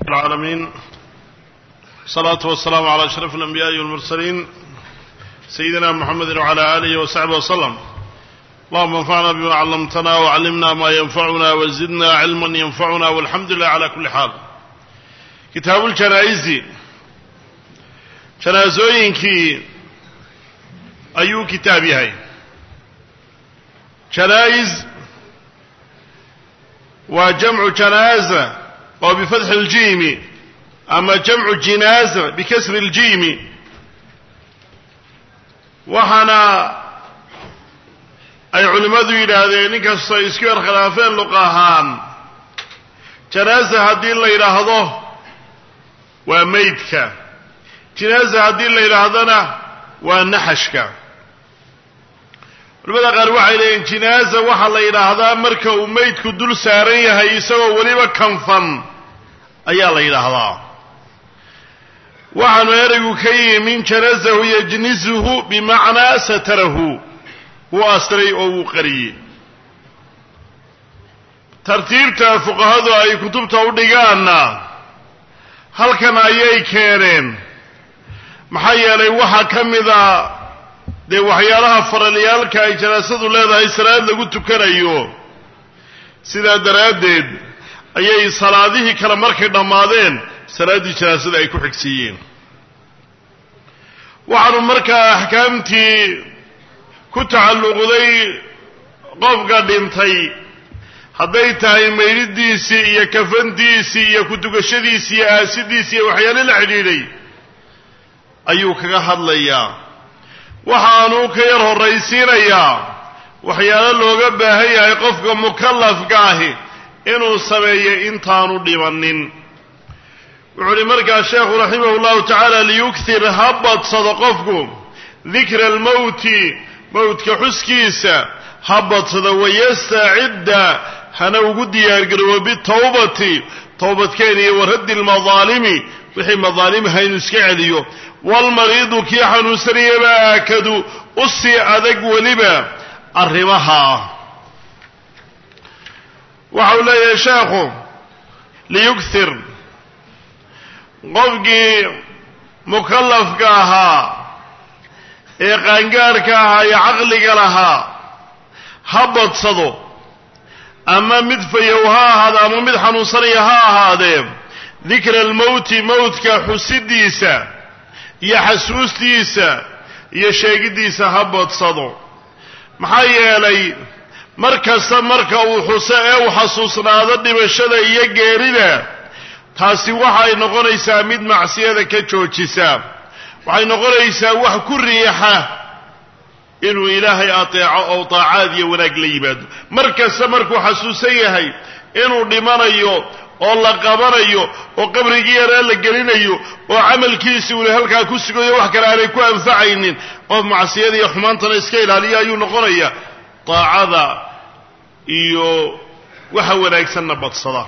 العالمين الصلاة والسلام على أشرف الأنبياء والمرسلين سيدنا محمد وعلى آله وصحبه وسلم اللهم انفعنا بما علمتنا وعلمنا ما ينفعنا وزدنا علما ينفعنا والحمد لله على كل حال كتاب الجنائز جنازooyinkii ayuu kitaab yahay janaa'iz waa jamcu janaaza oo bifatxi اljiimi ama jamcu jinaaza bikasri اljiimi waxaana ay culimmadu yidhaahdeen inkastoo isku yar khilaafeen luq ahaan janaaza haddii la yidhaahdo waa meydka jinaaza haddii la yidhaahdona waa naxashka culimada qaar waxay leeyihin jinaaza waxaa la yidhaahdaa marka uu meydku dul saaran yahay isagoo weliba kanfan ayaa la yidhaahdaa waxaanu ereygu ka yimi min janazahu yajnizuhu bimacnaa satarahu wuu astiray oo wuu qariyey tartiibta fuqahadu ay kutubta u dhigaanna halkan ayay keeneen maxaa yeelay waxaa ka mida dee waxyaalaha faralyaalka ay janaasadu leedahay salaad lagu tukanayo sidaa daraaddeed ayay salaadihii kale markay dhammaadeen salaaddii janaasada ay ku xigsiiyeen waxaanu markaa axkaamtii ku tacalluqday qofka dhintay hadday tahay maydhidiisii iyo kafantiisii iyo ku-tukashadiisii iyo aasidiisii iyo waxyaale la xidhiidhay ayuu kaga hadlayaa waxaanu ka yar horraysiinayaa waxyaalo looga baahan yahay qofka mukallafka ahi inuu sameeyo intaanu dhibannin wuxuu uhi markaa sheekhu raximah llahu tacaala liyukthir ha badsado qofku dikra almowti mowtka xuskiisa ha badsado wayastacidda hana ugu diyaargaroobo bitawbati towbadkeen iyo waraddi lmadaalimi wixii madaalimha inuu iska celiyo waalmariidu kii xanuunsanayaba aakadu u sii adag weliba arrimaha waxau leeyahay sheekhu liyugthir qofkii mukallafka ahaa ee qaangaarhka ahaa ee caqliga lahaa ha badsado ama mid fayow ha ahaado ama mid xanuunsanaya ha ahaadee dikra almowti mowtka xusidiisa iyo xasuustiisa iyo sheegiddiisa ha badsado maxaa yeelay mar kasta marka uu xuso ee uu xasuusnaado dhimashada iyo geerida taasi waxay noqonaysaa mid macsiyada ka joojisa waxay noqonaysaa wax ku riixa inuu ilaahay ateeco oo taacaad iyo wanaag la yimaado mar kasta markuu xasuusan yahay inuu dhimanayo oo la qabanayo oo qabrigii yaraa la gelinayo oo camalkiisi uuna halkaa ku sugayo wax kale aanay ku anfacaynin qof macsiyada iyo xumaantana iska ilaaliya ayuu noqonaya daacada iyo waxa wanaagsanna badsada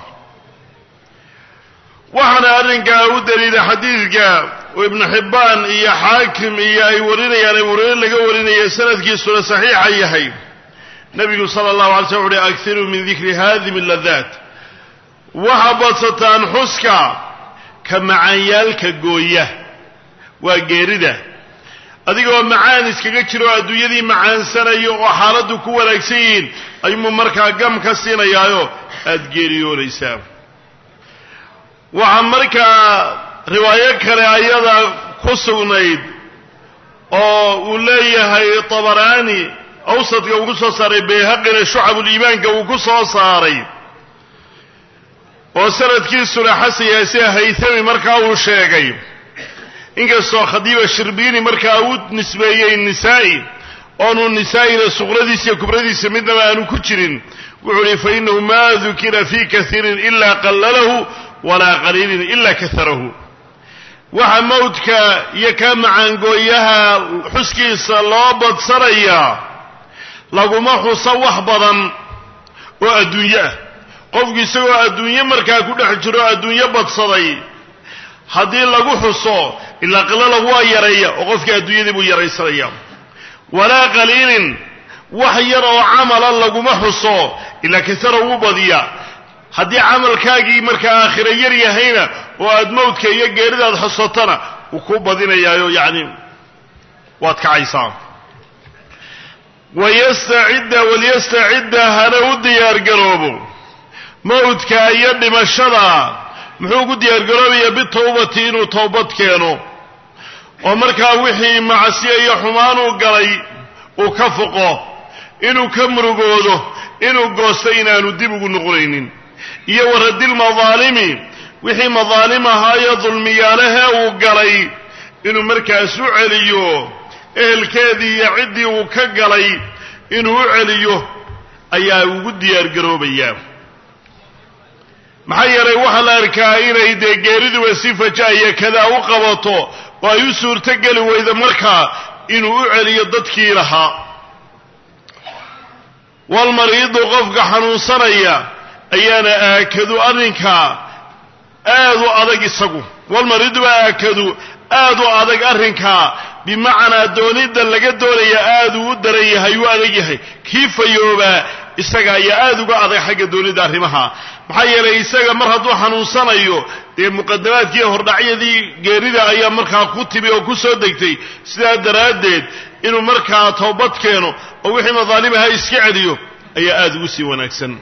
waxaana arrinkaa u daliila xadiidka oo ibnu xibbaan iyo xaakim iyo ay warinayaan ee warare laga warinaya sanadkiisuna saxiixa yahay nebigu sala allahu alay slam uhi akiruu min dikri haadimi ladaat waxa badsataan xuska ka macaanyaalka gooya waa geerida adigoo macaan iskaga jiro oo adduunyadii macaansanayo oo xaaladdu ku wanaagsan yihiin ayumu markaa gam ka siinayaayo aada geeriyoonaysaa waxaa markaa riwaayo kale ayada ku sugnayd oo uu leeyahay tabaraani awsadka uu ku soo saaray bayhaqina shucabuliimaanka uu ku soo saaray oo sanadkiisuna xasan yahay sida haythami markaa uu sheegay inkastoo khadiiba shirbiini markaa uu nisbeeyey nisaa'i oonu nisaa'ina suqradiisa iyo kubradiisa midnaba aanu ku jirin wuxuu uhi fa inahu ma dukira fi kaiirin ila qallalahu walaa qaliilin ila kaharahu waxa mawdka iyo kaa macaangooyaha xuskiisa loo badsanayaa laguma xuso wax badan oo adduunyo ah qofku isagoo adduunyo markaa ku dhex jiro adduunyo badsaday haddii lagu xuso ilaa qalalahu waa yareeya oo qofkii adduunyadii buu yaraysanaya walaa qaliilin wax yar oo camala laguma xuso ilaa kasara wuu badiya haddii camalkaagii markaa aakhira yar yahayna oo aad mawdka iyo geeridaad xusatana wuu kuu badinayaayo yacni waad kacaysaa wayastacidda walyastacidda hana u diyaargaroobo mawdka iyo dhimashada muxuu ku diyaargaroobayaa bitawbati inuu towbad keeno oo markaa wixii macsiya iyo xumaanuu galay uu ka foqo inuu ka murugoodo inuu goosto inaanu dib ugu noqonaynin iyo waradilmadaalimi wixii madaalim ahaayo dulmiyaalahe uu galay inuu markaas u celiyo ehelkeedii iyo ciddii uu ka galay inuu u celiyo ayaa ugu diyaargaroobayaa maxaa yeelay waxaa la arkaa inay dee geeriduba si faja'aya kadaa u qabato oo ay u suurtogeli weydo markaa inuu u celiyo dadkii lahaa walmariidu qofka xanuunsanaya ayaana aakadu arrinkaa aad u adag isagu walmariidu baa aakadu aad u adag arrinkaa bimacnaa doonidda laga doonaya aad uu u daran yahay u adag yahay kii fayoobaa isaga ayaa aad uga adag xagga doonidda arrimaha maxaa yeelay isaga mar hadduu xanuunsanayo dee muqadamaadkii hordhacyadii geerida ayaa markaa ku timi oo ku soo degtay sidaa daraaddeed inuu markaa toobad keeno oo wixii madaalimaha iska celiyo ayaa aad ugu sii wanaagsan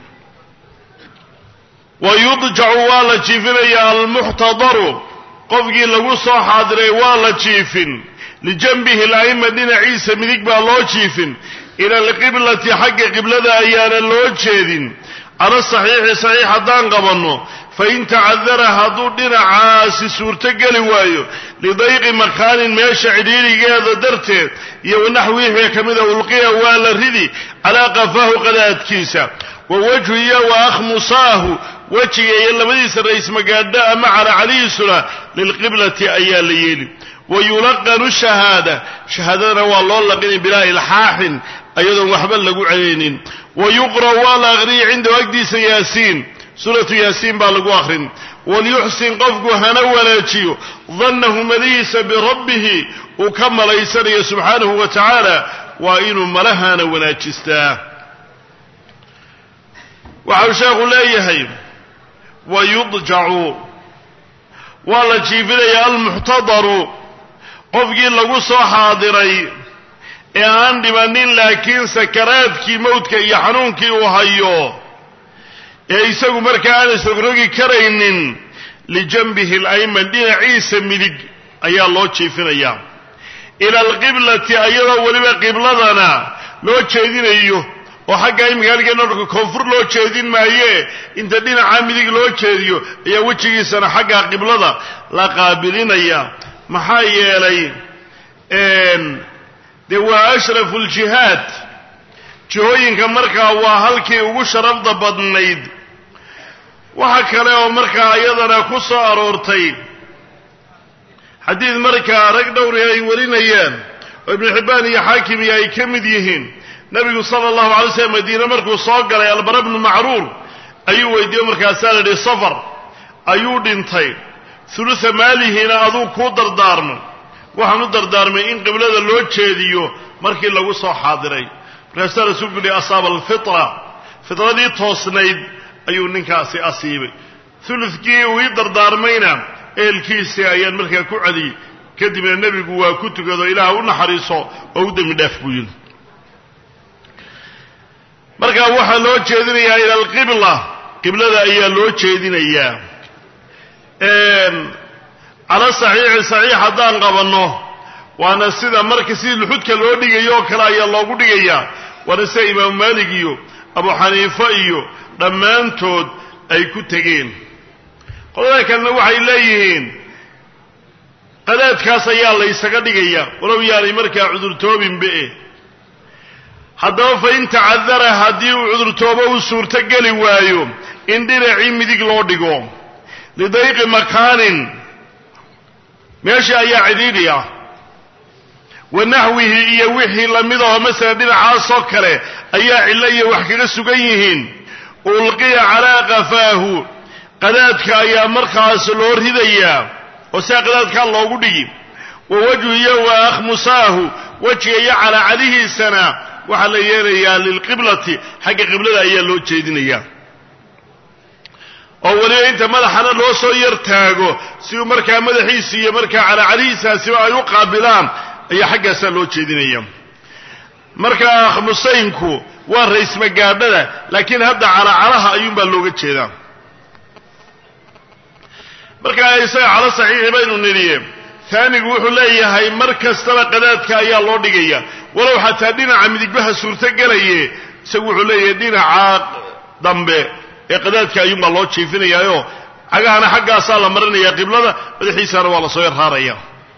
wa yudjacu waa la jiifinayaa almuxtadaru qofkii lagu soo xaadiray waa la jiifin lijanbihi la'ima dhinaciisa midig baa loo jiifin ila alqiblati xagga qiblada ayaana loo jeedin cala saxiixi saxiix haddaan qabanno fain tacadara hadduu dhinacaasi suurtogeli waayo lidayqi makaanin meesha cidhiirigeeda darteed iyo wanaxwihii ka mida ulqiya waa la ridi calaa qafaahu qadaadkiisa wa wajhu iyo wa akhmusaahu wejiga iyo labadiisa rays magaadho ama calacalihiisuna lilqiblati ayaa la yeeli wa yulaqanu shahaada shahaadadana waa loo laqinay bilaa ilxaaxin ayadoon waxba lagu celaynin wa yuqra' waa la aqriyay cindahu agdiisa yaasiin suuratu yaasiin baa lagu akhrin waliyuxsin qofku hana wanaajiyo dannahu madihiisa birabbihi uu ka malaysanayo subxaanahu wa tacaala waa inuu malahana wanaajistaa waxau sheekhu leeyahay wa yudjacu waa la jiifinaya almuxtadaru qofkii lagu soo xaadiray ee aan dhimanin laakiin sakaraadkii mawdka iyo xanuunkii uu hayo ee isagu markaa aan isrogrogi karaynin lijanbihi alayman dhinaciisa midig ayaa loo jiifinayaa ila alqiblati ayadoo weliba qibladana loo jeedinayo oo xagga imika halgeena marka koonfur loo jeedin maaye inta dhinaca midig loo jeediyo ayaa wejigiisana xagga qiblada la qaabilinaya maxaa yeelay dee waa ashrafu ljihaad jihooyinka markaa waa halkii ugu sharafda badnayd waxa kale oo markaa iyadana ku soo aroortay xadiid markaa rag dhowri ay warinayaan oo ibnu xibbaan iyo xaakim iyo ay ka mid yihiin nabigu sala allahu alay slam madiine markuu soo galay albara bnu macruur ayuu weydiiyo markaasaa la idhi safar ayuu dhintay hulusa maalihiina aduu kuu dardaarmo waxaan u dardaarmay in qiblada loo jeediyo markii lagu soo xaadiray markaasaa rasuulku yihi asaaba alfitra fitradii toosnayd ayuu ninkaasi asiibay hulukii uu ii dardaarmayna ehelkiisii ayaan markaa ku celiyey kadibna nebigu waa ku tukado ilaah u naxariiso oo u dembi dhaaf buu yidhi markaa waxaa loo jeedinayaa ila alqibla qiblada ayaa loo jeedinayaa cala saxiixi saxiix haddaan qabanno waana sida marka sidii luxudka loo dhigayo oo kale ayaa loogu dhigayaa waana sida imaamu maalik iyo abu xaniifa iyo dhammaantood ay ku tegeen qolada kalena waxay leeyihiin qadaadkaas ayaa laysaga dhigaya walow yaanay markaa cudurtoobinbe haddaba fa in tacadara haddii uu cudurtoobo uu suurto geli waayo in dhinacii midig loo dhigo lidayqi makaanin meesha ayaa cidhiidhi ah wa naxwihi iyo wixii lamid aho masala dhinacaasoo kale ayaa cillo iyo wax kaga sugan yihiin ulqiya calaa qafaahu qadaadka ayaa markaas loo ridayaa oo sidaa qadaadkaa loogu dhigi wa wajhu iyo wa akhmusaahu wejiga iyo calaacadihiisana waxaa la yeelayaa lilqiblati xagga qiblada ayaa loo jeedinayaa oo weliba inta madaxana loo soo yar taago si uu markaa madaxiisa iyo markaa calacalihiisaasiba ay u qaabilaan ayaa xaggaasaa loo jeedinaya markaa khamusaynku waa raysmagaadhada laakiin hadda calacalaha ayuunbaa looga jeedaa markaa isaga calo saxiixi baynu nidhiye taanigu wuxuu leeyahay mar kastaba qadaadka ayaa loo dhigaya walow xataa dhinaca midigbaha suurto gelaye isagu wuxuu leeyahay dhinaca dambe ee qadaadka ayuunbaa loo jiifinayaayo cagahana xaggaasaa la marinaya qiblada madaxiisana waa lasoo yarraaraya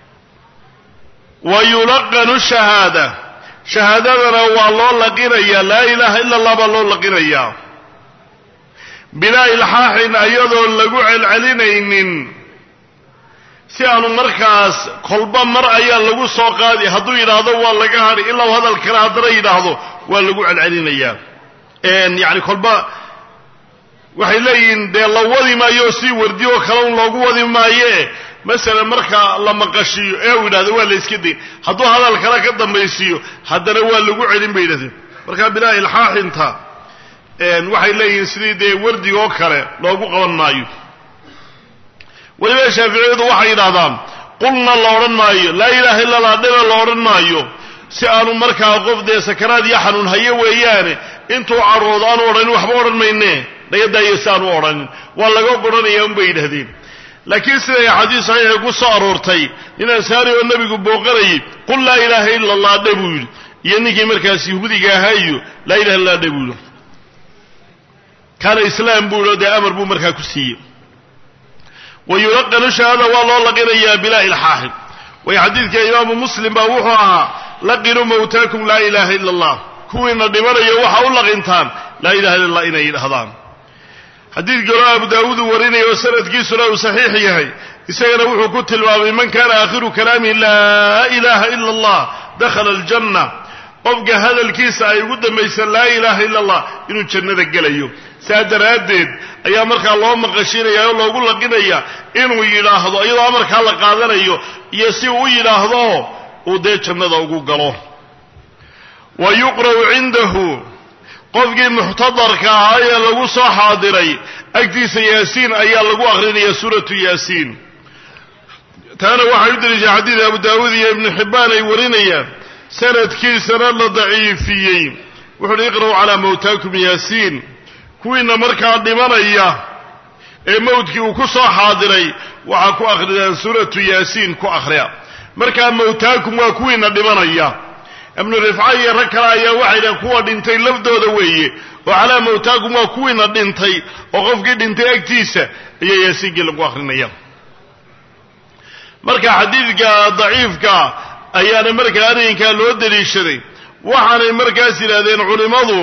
wa yulaqanu shahaada shahaadadana waa loo laqinaya laa ilaaha ila allah baa loo laqinayaa bilaa ilxaaxin ayadoon lagu celcelinaynin si aanu markaas kolba mar ayaa lagu soo qaadi hadduu yidhaahdo waa laga hadhi ilaa u hadal kale haddana yidhaahdo waa lagu celcelinayaa yani kolba waxay leeyihiin dee la wadi maayo si wardi oo kale un loogu wadi maaye masalan marka la maqashiiyo ee uu yidhahdo waa la iska dayn hadduu hadal kale ka dambaysiiyo haddana waa lagu celin bay yidhahdeen marka bilaa ilxaaxinta waxay leeyihiin sidii dee wardiga oo kale loogu qaban maayo weliba shaaficiyadu waxay yidhahdaan qulna la odhan maayo laa ilaaha illa allah dhina la odhan maayo si aanu markaa qof dee sakaraad iyo xanuun hayo weeyaane intuu caroodo aanu odhanin waxba odhan mayne nagadaaya si aanu odhanin waa laga goranaya unbay yidhahdeen laakiin siday axaadiis saxiixi ku soo aroortay nin ansaari oo nebigu booqanayay qul laa ilaaha illa allah dhe buu yidhi iyo ninkii markaas yahuudiga ahaa iyo laa ilaha illa dhe buu yidhi kaana islaam buu yidhi o dee amar buu markaa ku siiyey wa yulaqanu shahaada waa loo laqinayaa bilaa ilxaaxin way xadiidka imaamu muslim baa wuxuu ahaa laqinuu mawtaakum laa ilaaha illa allah kuwiina dhimanayo waxa u laqintaan laa ilaha illa allah inay yidhahdaan xadiidka hore abu daawuud uu warinaya oo sanadkiisuna uu saxiix yahay isagana wuxuu ku tilmaamay man kana aakhiru kalaamihi laa ilaha ila allah dakhala aljanna qofka hadalkiisa ay ugu dambaysa laa ilaha illa allah inuu jannada gelayo saa daraaddeed ayaa markaa loo maqashiinaya oo loogu laqinaya inuu yidhaahdo iyadoo amarkaa la qaadanayo iyo si uu u yidhaahdo uu dee jannada ugu galo wa yuqra'u cindahu qofkii muxtadarka ahaa ee lagu soo xaadiray agtiisa yaasiin ayaa lagu akrinaya suuratu yaasiin taana waxay u deliishay xadiid abu daawuud iyo ibnu xibbaan ay warinayaan sanadkiisana la daciifiyey wuxu uhi iqra'u calaa mawtaakum yaasiin kuwiina markaa dhimanaya ee mawdkii uu ku soo xaadiray waxaa ku akridaan suuratu yaasiin ku akhriya markaa mawtaakum waa kuwiina dhimanaya ibnu rifca iyo rag kale ayaa waxay dhahen kuwa dhintay lafdooda weeye oo calaa mawtaakum waa kuwiina dhintay oo qofkii dhintay agtiisa ayaa yaasiinkii lagu akrinaya marka xadiidka daciifka ayaana markaa arrinkaa loo daliishaday waxaanay markaas yidhahdeen culimmadu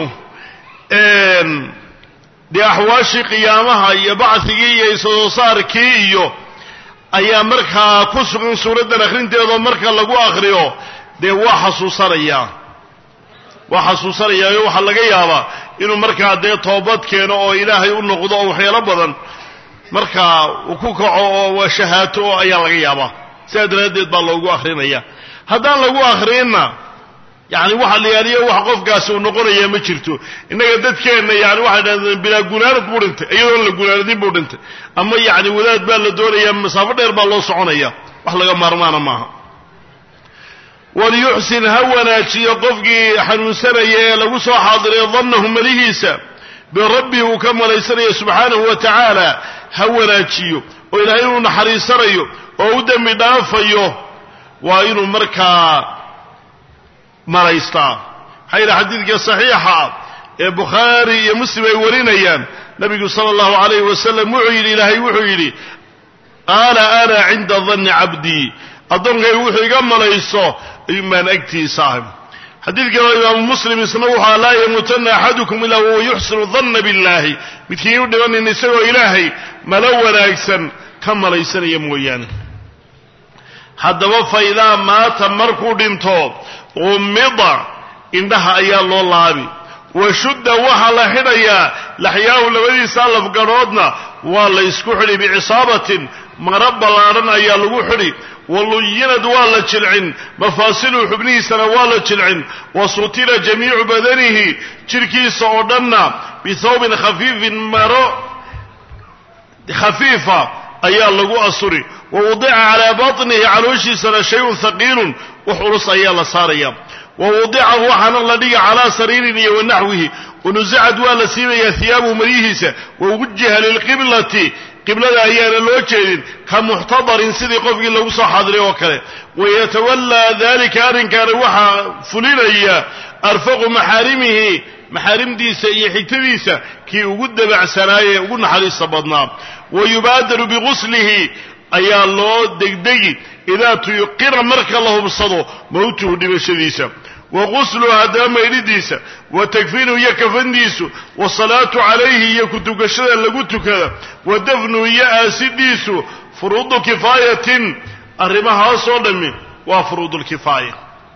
dee axwaashii qiyaamaha iyo bacigii iyo isoo saarkii iyo ayaa markaa ku sugan suuraddan akhrinteedoo marka lagu akriyo dee waa xasuusanayaa waa xasuusanayaayo waxaa laga yaabaa inuu markaa dee toobad keeno oo ilaahay u noqdo oo waxyaalo badan markaa uu ku kaco oo shahaato oo ayaa laga yaabaa sidaa daraaddeed baa loogu akrinaya haddaan lagu akrinna yani waxa la yaaliyo wax qofkaasi uu noqonaya ma jirto innaga dadkeenna yani waxay dhahdeen bilaa gunaanad buu dhintay iyadoon la gunaanadin buu dhintay ama yani wadaad baa la doonaya masaafo dheer baa loo soconaya wax laga maarmaana maaha waliyuxsin ha wanaajiyo qofkii xanuunsanaya ee lagu soo xaadirayo dannahu malihiisa birabbihi uu ka malaysanayo subxaanahu wa tacaala ha wanaajiyo oo ilaahay inuu naxariisanayo oo u dembi dhaafayo waa inuu markaa malaystaa maxaa yidhi xadiidka saxiixa ee bukhaari iyo muslim ay warinayaan nabigu sala allahu alayhi wasalam wuxuu yidhi ilaahay wuxuu yidhi qaala ana cinda danni cabdii addoonkaygu wuxuu iga malayso ayuun baan agtiisa ahay xadiid kaleo imaamu muslim isna wuxua laa yamuutanna axadukum ilaa wahuwa yuxsinu danna billahi midkiin u dhibanin isagoo ilaahay malo wanaagsan ka malaysanaya mooyaane haddaba fa idaa maata markuu dhinto qumida indhaha ayaa loo laabi wa shudda waxaa la xidhayaa laxyaahu labadiisa lafgadhoodna waa la ysku xidhi bicisaabatin mara ballaadhan ayaa lagu xidhi waluyinad waa la jilcin mafaasiluhu xubnihiisana waa la jilcin wa sutira jamiicu badanihi jidhkiisa oo dhanna bithawbin khafiifin maro khafiifa ayaa lagu asuri wa wudica calaa batnihi calooshiisana shayun haqiilun wax culus ayaa la saaraya wa wudica waxaana la dhiga calaa sariirin iyo wanaxwihi wanusicad waa la siibayaa hiyaabuhu maryihiisa wa wujiha lilqiblati qiblada ayaana loo jeedin ka muxtadarin sidii qofkii lagu soo xaadiray oo kale wayatawallaa dalika arrinkaana waxaa fulinaya arfaqu maxaarimihi maxaarimdiisa iyo xigtadiisa kii ugu dabacsanaayee ugu naxariista badnaa wa yubaadaru biguslihi ayaa loo degdegi idaa tuyqira marka la hubsado mowtuhu dhimashadiisa wa gusluhu haddaba maydhidiisa wa takfiinuhu iyo kafandiisu wasalaatu calayhi iyo kutukashada lagu tukada wa dafnuhu iyo aasidhiisu furuudu kifaayatin arrimahaasoo dhammi waa furuudulkifaaya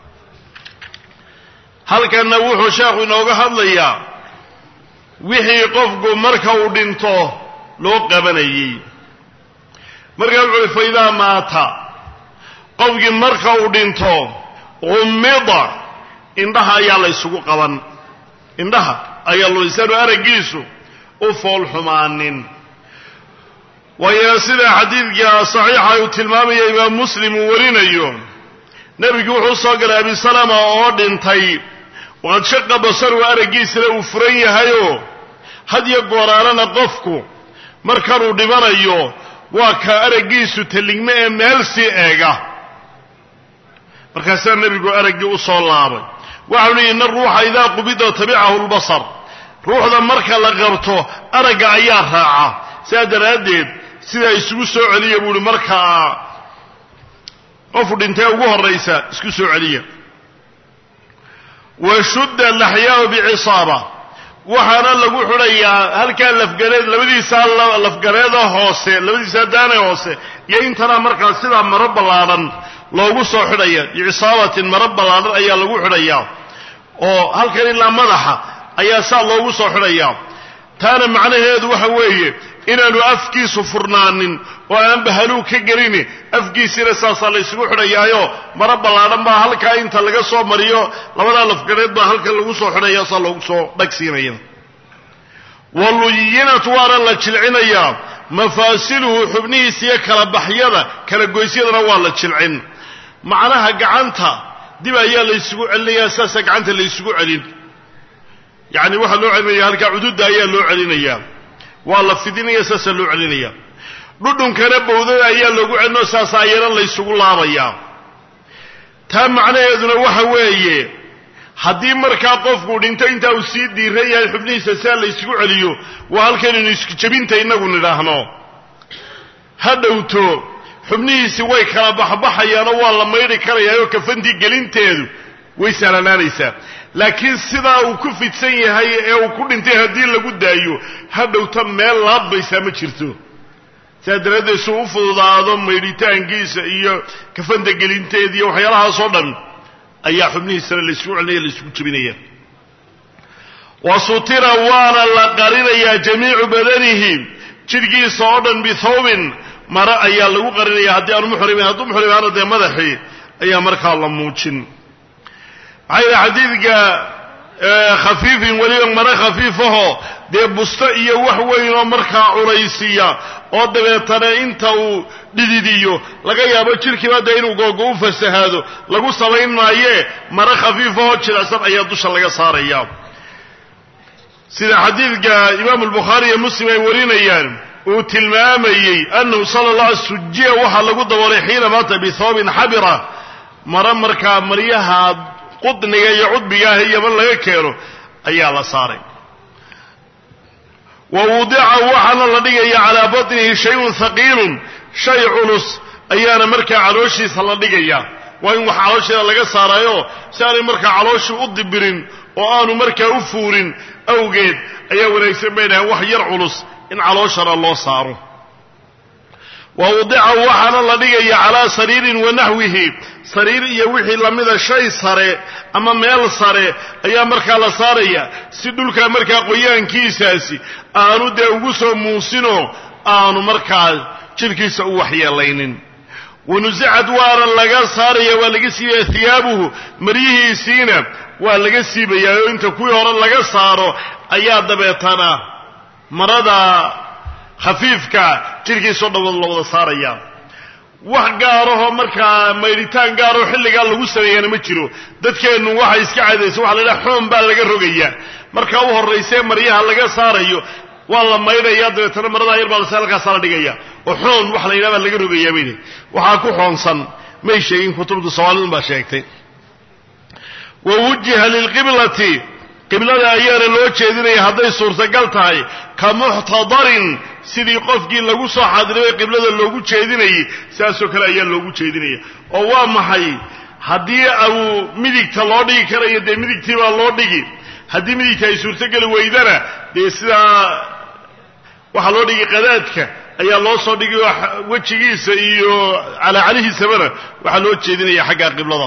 halkanna wuxuu sheekhu inooga hadlayaa wixii qofku marka uu dhinto loo qabanayey markaa wuxu uhi fa idaa maata qofkii marka uu dhinto qumida indhaha ayaa la ysugu qaban indhaha ayaa loisaanu araggiisu u fool xumaanin waayo sida xadiidka saxiixa uu tilmaamaya imaam muslim uu warinayo nebigu wuxuu usoo galay abi salama oo dhintay waqad shaqa basaru araggiisana uu furan yahayoo hadyo gooraalana qofku markanuu dhimanayo waa ka araggiisu talligme ee meel sii eega markaasaa nebigu araggii u soo laabay waxau lihi ina ruuxa idaa qubida tabicahu lbasar ruuxda marka la qabto aragga ayaa raaca sidaa daraaddeed sidaa isugu soo celiya buu ihi markaa qofu dhintee ugu horraysa isku soo celiya wa shudda laxyaau bicisaaba waxaana lagu xidhayaa halkaa lafgareed labadiisaa lafgareeda hoose labadiisaa daane hoose iyo intana markaa sidaa maro ballaadhan loogu soo xidhaya bicisaabatin maro ballaadhan ayaa lagu xidhayaa oo halkan ilaa madaxa ayaa saa loogu soo xidhayaa taana macnaheedu waxa weeye inaanu afkiisu furnaanin oo aan bahaluu ka gelini afkiisina saasaa la ysugu xidhayaayo maro ballaadhan baa halkaa inta laga soo mariyo labadaa lafgareed baa halkan lagu soo xidhaya saa loogu soo dhagsiinaya waluyinat waana la jilcinayaa mafaasiluhu xubnihiisa iyo kala baxyada kala goysyadana waa la jilcin macnaha gacanta dib ayaa la ysugu celinayaa saasaa gacanta la ysugu celin yacni waxaa loo celinaya halkaa cududda ayaa loo celinayaa waa la fidinaya saasaa loo celinaya dhudhunkana bowdada ayaa loogu celinoo saasa ayana la ysugu laabayaa taa macnaheeduna waxa weeye haddii markaa qofku dhinto intaa uu sii diiran yahay xubnihiisa saa la ysugu celiyo waa halkaynaynu isku jebinta inagu nidhaahno ha dhowto xubnihiisi way kala baxbaxayaanoo waa la maydhi karayaayoo kafantii gelinteedu way sahlanaanaysaa laakiin sidaa uu ku fidsan yahay ee uu ku dhintay haddii lagu daayo ha dhowta meel laabbaysaa ma jirto saa daraaddeed suu u fududaado maydhitaankiisa iyo kafanta gelinteeda iyo waxyaalahaasoo dhan ayaa xubnihiisana laysugu celinaya laysugu jebinaya wa sutira waana la qarinayaa jamiicu badanihi jidhkiisa oo dhan bithawbin mare ayaa lagu qarinaya haddii aanu muxrimin hadduu muxrim ahaana dee madaxii ayaa markaa la muujin maxaa yidhi xadiidka khafiifin weliba mare khafiifahoo dee busto iyo wax weynoo markaa culaysiya oo dabeetana inta uu dhididiyo laga yaabo jidhkiiba dee inuu googo u fasahaado lagu samayn maayee mare khafiifahoo jilicsan ayaa dusha laga saaraya sida xadiidka imaamu albukhaari iyo muslim ay warinayaan uu tilmaamayey annahu sala allah ala sujiya waxaa lagu daboolay xiina maata bithoobin xabira mare markaa maryaha qudniga iyo cudbiga ah iyoman laga keeno ayaa la saaray wa wudica waxaana la dhigaya calaa batnihi shayun haqiilun shay culus ayaana markaa calooshiisa la dhigaya waa in wax caloosheeda laga saaraayo si aanay markaa calooshii u dibirin oo aanu markaa u fuurin awgeed ayaa wanaagsan bay dhahaan wax yar culus in calooshana loo saaro wa wudica waxaana la dhigaya calaa sariirin wa naxwihi sariir iyo wixii lamida shay sare ama meel sare ayaa markaa la saaraya si dhulkaa markaa qoyaankiisaasi aanu dee ugu soo muusinoo aanu markaa jidhkiisa u waxyeelaynin wanusicad waana laga saaraya waa laga siibaya hiyaabuhu maryihiisiina waa laga siibayaa oo inta kuwii hore laga saaro ayaa dabeetana marada khafiifka jidhkiisoo dhan la wada saaraya wax gaarahoo markaa maydhitaan gaaroo xilligaa lagu sameeyana ma jiro dadkeennu waxay iska cadaysa waxa la yidhaha xoon baa laga rogayaa markaa u horraysee maryaha laga saarayo waa la maydhaya dabeetana maradaa yar baa lase halkaasaa la dhigaya oo xoon waxa la yidhaha baa laga rogayaa baydi waxaa ku xoonsan may sheegin kutubtu soomaalidun baa sheegtay wa wujiha lilqiblati qiblada ayaana loo jeedinaya hadday suurtagal tahay ka muxtadarin sidii qofkii lagu soo xaadiray qiblada loogu jeedinayay saasoo kale ayaa loogu jeedinaya oo waa maxay haddii uu midigta loo dhigi karayo dee midigtii baa loo dhigi haddii midigta ay suurtogeli weydana dee sidaa waxaa loo dhigi qadaadka ayaa loo soo dhigi oo wejigiisa iyo calaacalihiisabana waxaa loo jeedinaya xagga qiblada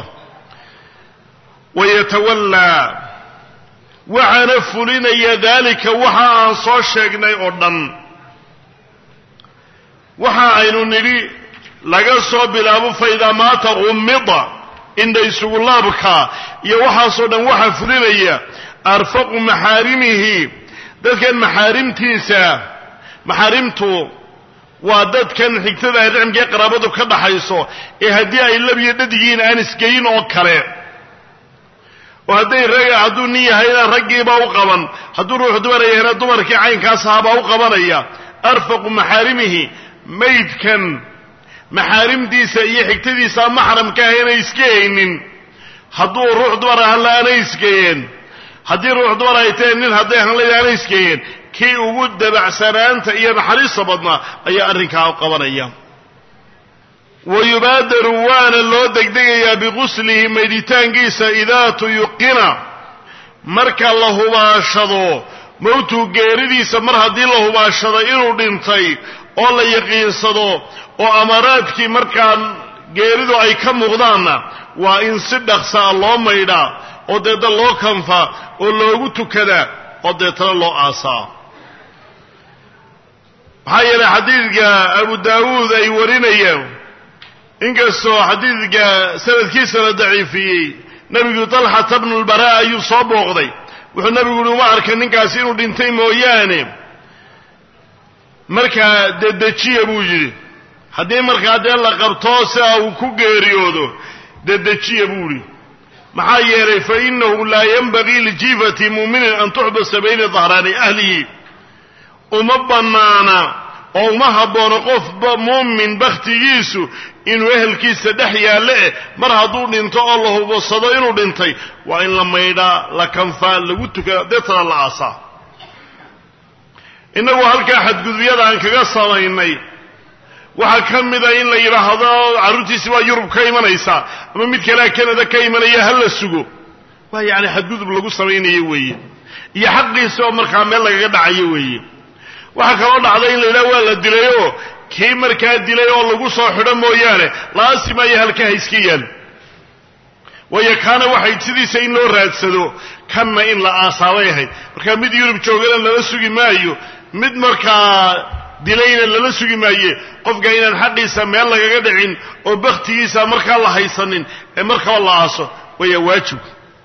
wayatawallaa waxaana fulinaya daalika waxa aan soo sheegnay oo dhan waxa aynu nidhi laga soo bilaabo faidaa maata qummida indha isugu laabka iyo waxaasoo dhan waxaa fulinaya arfaqu maxaarimihi dadkan maxaarimtiisa maxaarimtu waa dadkan xigtada rixmkaee qaraabadu ka dhaxayso ee haddii ay labiyo dhadigiin aan isgeyin oo kale oo hadday raga hadduu nin yahayna raggiibaa u qaban hadduu ruuxu dumar yahayna dumarkii caynkaas ahaabaa u qabanaya arfaqu maxaarimihi maydkan maxaarimtiisa iyo xigtadiisa maxramka ah inay iska haynin hadduu ruux dumar ahaan aanay isgeeyeen haddii ruux dumar ay tahay nin hadday ahaan aanay isgeeyeen kii ugu dabacsanaanta iyo naxariista badnaa ayaa arrinkaa u qabanaya wa yubaadaru waana loo degdegayaa biquslihi maydhitaankiisa idaa tuyuqina marka la hubaashado mowtuu geeridiisa mar haddii la hubaashado inuu dhintay oo la yaqiinsado oo amaraadkii markaa geeridu ay ka muuqdaanna waa in si dhaqsaa loo maydhaa oo deedna loo kanfaa oo loogu tukadaa oo deetana loo aasaa maxaa yeelay xadiidka abu daawuud ay warinayaan inkastoo xadiidka sanadkiisa la daciifiyey nebigu talxata bnu lbaraa ayuu soo booqday wuxuu nebigu uhi uma arka ninkaasi inuu dhintay mooyaane markaa dedejiya buu yidhi haddii markaa dee la qabtoo sia uu ku geeriyoodo dedejiya buu yidhi maxaa yeelay fa inahu laa yanbagii lijiifati muuminin an tuxbasa bayna dahraani ahlihi uma bannaana oo uma habboono qof muumin bakhtigiisu inuu ehelkiisa dhex yaalle eh mar hadduu dhinto oo la hubasado inuu dhintay waa in la maydhaa la kanfaa lagu tukaa deetana la aasaa innagu halkaa xadgudubyada aan kaga samaynay waxaa ka mida in la yidhaahdo carruurtiisi waa yurub ka imanaysaa ama mid kalea canada ka imanaya ha la sugo waa yacni xadgudub lagu samaynayo weeye iyo xaqiisa oo markaa meel lagaga dhacayo weeye waxaa kaloo dhacday in la yidhaha waa la dilayoo kii markaa dilay oo lagu soo xidho mooyaane laasimayo halkaha iska yaal waayo kaana waxay sidiisa in loo raadsado kanna in la aasaabay ahayd markaa mid yurub joogana lala sugi maayo mid markaa dilayna lala sugi maaye qofka inaan xaqiisa meel lagaga dhicin oo bakhtigiisa markaa la haysanin ee markaba la aaso waya waajib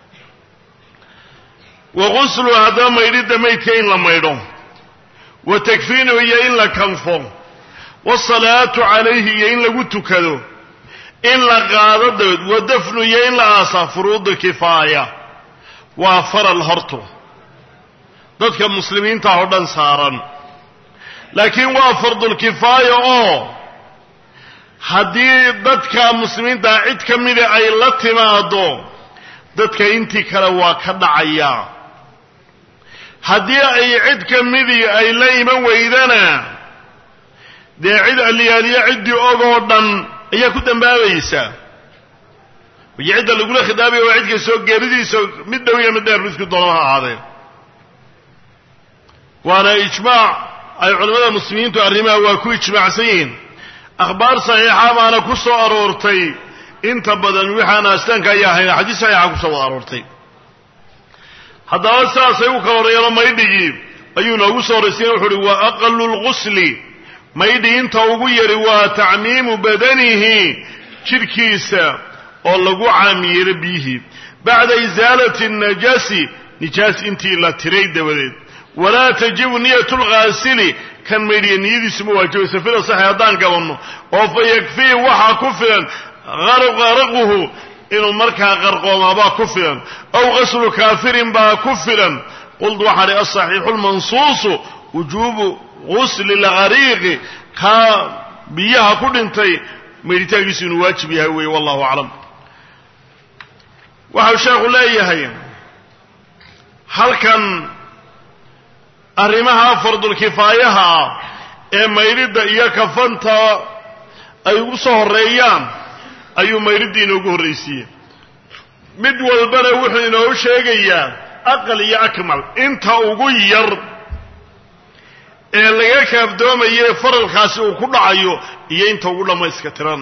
wa quslu haddaba maydhidda maydka in la maydho wa takfiinu iyo in la kanfo wasalaatu calayhi iyo in lagu tukado in la qaado dabeed wa dafnu iyo in la aasaa furuudu kifaaya waa faral hortu dadka muslimiinta oo dhan saaran laakiin waa fardulkifaaya oo haddii dadka muslimiintaa cid ka mida ay la timaado dadka intii kale waa ka dhacayaa haddii ay cid ka midii ay la iman weydana dee cid aliyaaliyo ciddii og oo dhan ayaa ku dambaabaysaa iyo cidda lagula khidaabaya waa cid kastoo geeridiisa mid dhow iyo mid dheer midku doona ha ahaadeen waana ijmaac ay culimmada muslimiintu arrimaha waa ku ijmaacsan yihiin akhbaar saxiixa baana ku soo aroortay inta badan wixaan astaanka ayaa ahayn xadiis saxiixa kusoo wada aroortay haddaba sidaasay u kala horreeyano maydhigii ayuu noogu soo horraysiyen wuxu uhi wa aqalu lqusli maydhi inta ugu yari waa tacmiimu badanihi jidhkiisa oo lagu caamiyeelo biyihii bacda isaalati najaasi nijaas intii la tiray dabadeed walaa tajibu niyatu lghaasili kan maydhiya niyadiisu ma waajibayso fila saxi haddaan gabanno oo fa yakfii waxaa ku filan qaraquhu inuu markaa qarqoomaabaa ku filan aw qaslu kaafirin baa ku filan qultu waxaan ihi asaxiixu lmansuusu wujuubu gusli lgariiqi kaa biyaha ku dhintay maydhitaankiisu inuu waajib yahay weeye wallahu aclam waxau sheekhu leeyahay halkan arrimaha fardulkifaayaha ah ee maydhidda iyo kafanta ay ugu soo horreeyaan ayuu maydhiddii inoogu horraysiiyey mid walbana wuxuu inoo sheegayaa aqal iyo akmal inta ugu yar ee laga kaafdoomaye faralkaasi uu ku dhacayo iyo inta ugu dhammayska tiran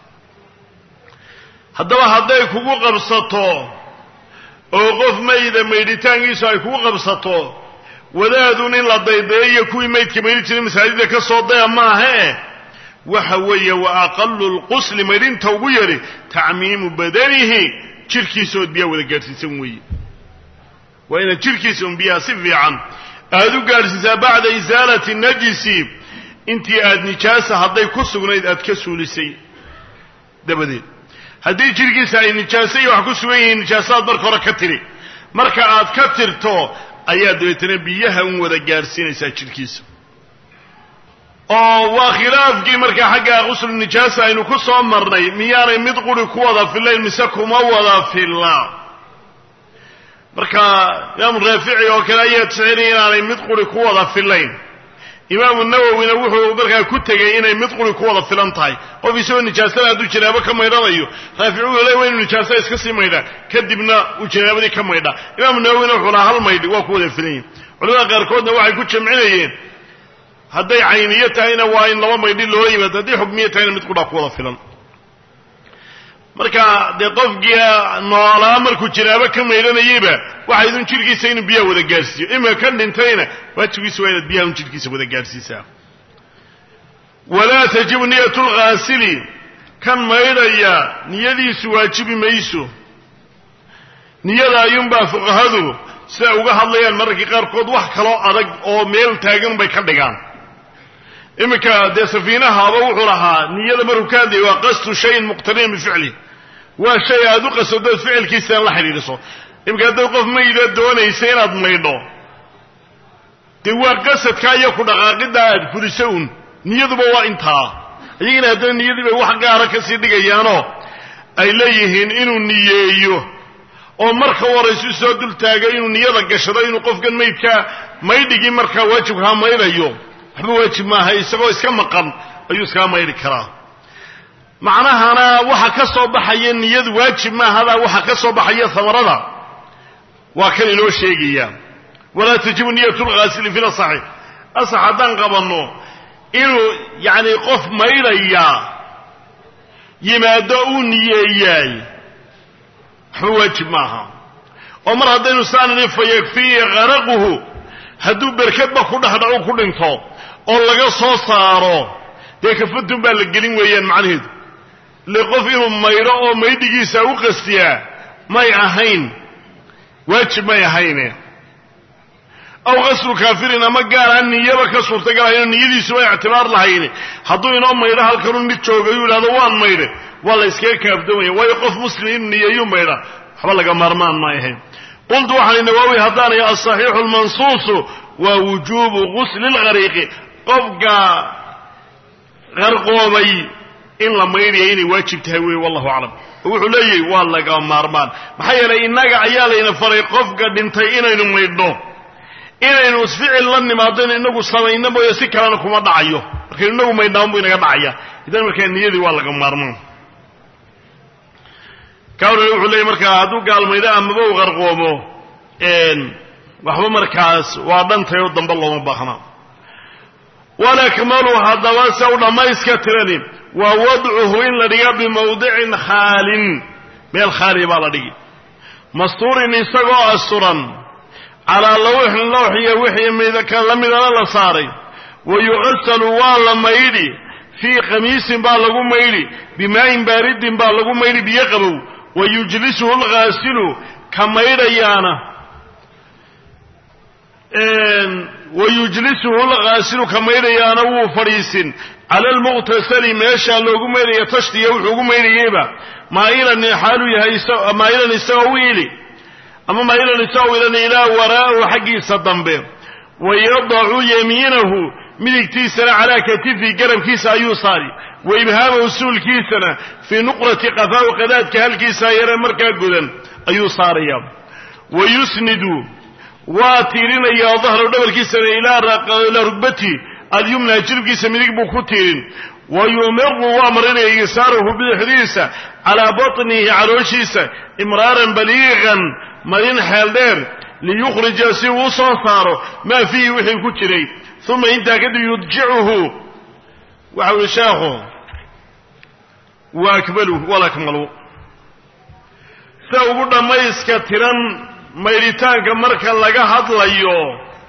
haddaba hadday kugu qabsato oo qof mayda maydhitaankiisu ay kugu qabsato wadaadun in la daydayayo kuwii maydka maydhi jiray masaajida ka soo daya maahae waxa weeye wa aqalu lqusli maydhinta ugu yari tacmiimu badanihi jirhkiisa ood biyaha wada gaadhsiisan weeye waa inaad jirhkiisa un biyaha si fiican aada u gaadhsiisaa bacda isaalati najisi intii aad nijaasa hadday ku sugnayd aad ka suulisay dabadeed haddii jirhkiisa ay nijaaso iyo wax ku sugan yihiin nijaasaad marka hore ka tiri marka aad ka tirto ayaa dabeetana biyaha un wada gaadhsiinaysaa jirhkiisa oo waa khilaafkii markaa xagga quslu nijaasa aynu ku soo marnay miyaanay mid quri ku wada fillayn mise kuma wada filla marka imaamu raafici oo kale ayaa tixinaya inaanay mid quri ku wada fillayn imaamu nawowina wuxuu markaa ku tegey inay mid quri ku wada filan tahay qof isagoo nijaasada hadduu janaabo ka maydhanayo raafici wuxuu le waa inu nijaasada iska sii maydhaa kadibna uu janaabadii ka maydhaa imaamu nawowina wuxuu lahaa hal maydhi waa ku wada filan yihin culamada qaarkoodna waxay ku jamcinayeen hadday cayniyo tahayna waa in laba maydhi loo yimaado hadday xukmiyo tahayna mid qudhaa ku wada filan marka dee qofkii noolaa markuu janaabo ka maydhanayeyba waxay idun jidhkiisa inuu biyaha wada gaadhsiiyo imika ka dhintayna waajibkiisa waa inaad biyaha un jidhkiisa wada gaadhsiisaa walaa tajibu niyatu lghaasili kan maydhaya niyadiisu waajibi mayso niyada ayuunbaa fuqahadu siday uga hadlayaan mararka qaarkood wax kaloo adag oo meel taagan bay ka dhigaan iminka dee safiinahaaba wuxuu lahaa niyada markuu ka hadlayay waa qasdu shayin muqtarinan bificli waa shay aad u qasadood ficilkiisaan la xidhiidhiso iminka haddaad qof mayda doonaysa inaad maydho dee waa qasadkaa iyo ku dhaqaaqidda aad fuliso un niyaduba waa intaa iyagina haddana niyadii bay wax gaara kasii dhigayaanoo ay leeyihiin inuu niyeeyo oo marka waraysu soo dul taagay inuu niyada gashado inuu qofkan maydkaa maydhigii markaa waajibkaa maydhayo waxba waajib maaha isagoo iska maqan ayuu iskaga maydhi karaa macnahana waxa ka soo baxaya niyadu waajib maahadaa waxa ka soo baxaya hamarada waa kan inoo sheegaya walaa tajibu niyatu lghaasili fi lasaxi asax haddaan qabanno inuu yacni qof maydhaya yimaado uu niyeeyaay waxba waajib maaha oo mar haddaynu saanani fa yakfiihi qaraquhu hadduu berkadba ku dhexdhacu ku dhinto oo laga soo saaro dee kafatun baa la gelin weeyaan macnaheedu le qof inuu maydho oo maydhigiisa u qastiyaa may ahayn waajib may ahayne aw qaslu kaafirin ama gaar aan niyaba ka suurtagalahayno niyadiisuba ictibaar lahayn hadduu inoo maydho halkanuu mid jooga yuu idhahdo waan maydhe waa la yskaga kaafdoomaya waayo qof muslim inuu niyeeyuu maydha waxba laga maarmaan may ahayn qultu waxaan nawaawi haddaanay asaxiixu lmansuusu waa wujuubu gusli lghariiqi qofka qarqoomay in la maydhaya inay waajib tahay wey wallahu aclam oo wuxuu leeyahy waa laga maarmaan maxaa yeelay innaga ayaa layna faray qofka dhintay inaynu maydhno inaynu isficil la nimaadayno inagu samayno mooye si kalena kuma dhacayo markaynu inagu maydhnaan buu inaga dhacaya idan markaa niyadii waa laga maarmaan kawnana wuxuu leeyay markaa hadduu gaalmaydho amaba u qarqoomo waxba markaas waa dhantay oo dambe looma baahna walakmalu haddaba se u dhammayska tirani waa wadcuhu in la dhiga bimawdicin khaalin meel khaaliya baa la dhigi mastuurin isagoo asturan calaa lawxin lawxiya wixii midka la midana la saaray wa yuqasalu waa la maydhi fii khamiisin baa lagu maydhi bimaa'in baaridin baa lagu maydhi biyo qabow wa yujlisuhu lghaasilu ka maydhayaana wayujlisuhu lqaasilu ka maydhayaana wuu fadhiisin cala almuqtasali meeshaa loogu maydhaya tashtiya wuxuu ugu maydhayeyba maa'ilan xaaluu yahay maa'ilan isagoo wiili ama maa'ilan isagoo wiilan ilaa waraa'ahu xaggiisa dambe wayadacu yamiinahu midigtiisana calaa katifi garabkiisa ayuu saari wa ibhaamahu suulkiisana fii nuqrati qafaahu qadaadka halkiisa yare markaa godan ayuu saaraya wa yusnidu waa tiirinayaa dahrahu dhabarkiisana ilaa rugbati alyumna jiribkiisa midig buu ku tiirin wa yumiru waa marinaya yasaarahu bidixdiisa calaa batnihi calooshiisa imraaran baliiqan marin xeel dheer liyukhrija si uu soo saaro maa fiihi wixii ku jiray uma intaa kadib yudjicuhu waxa uhi sheekhu wa akmaluhu walakmalu sida ugu dhammayska tiran maydhitaanka marka laga hadlayo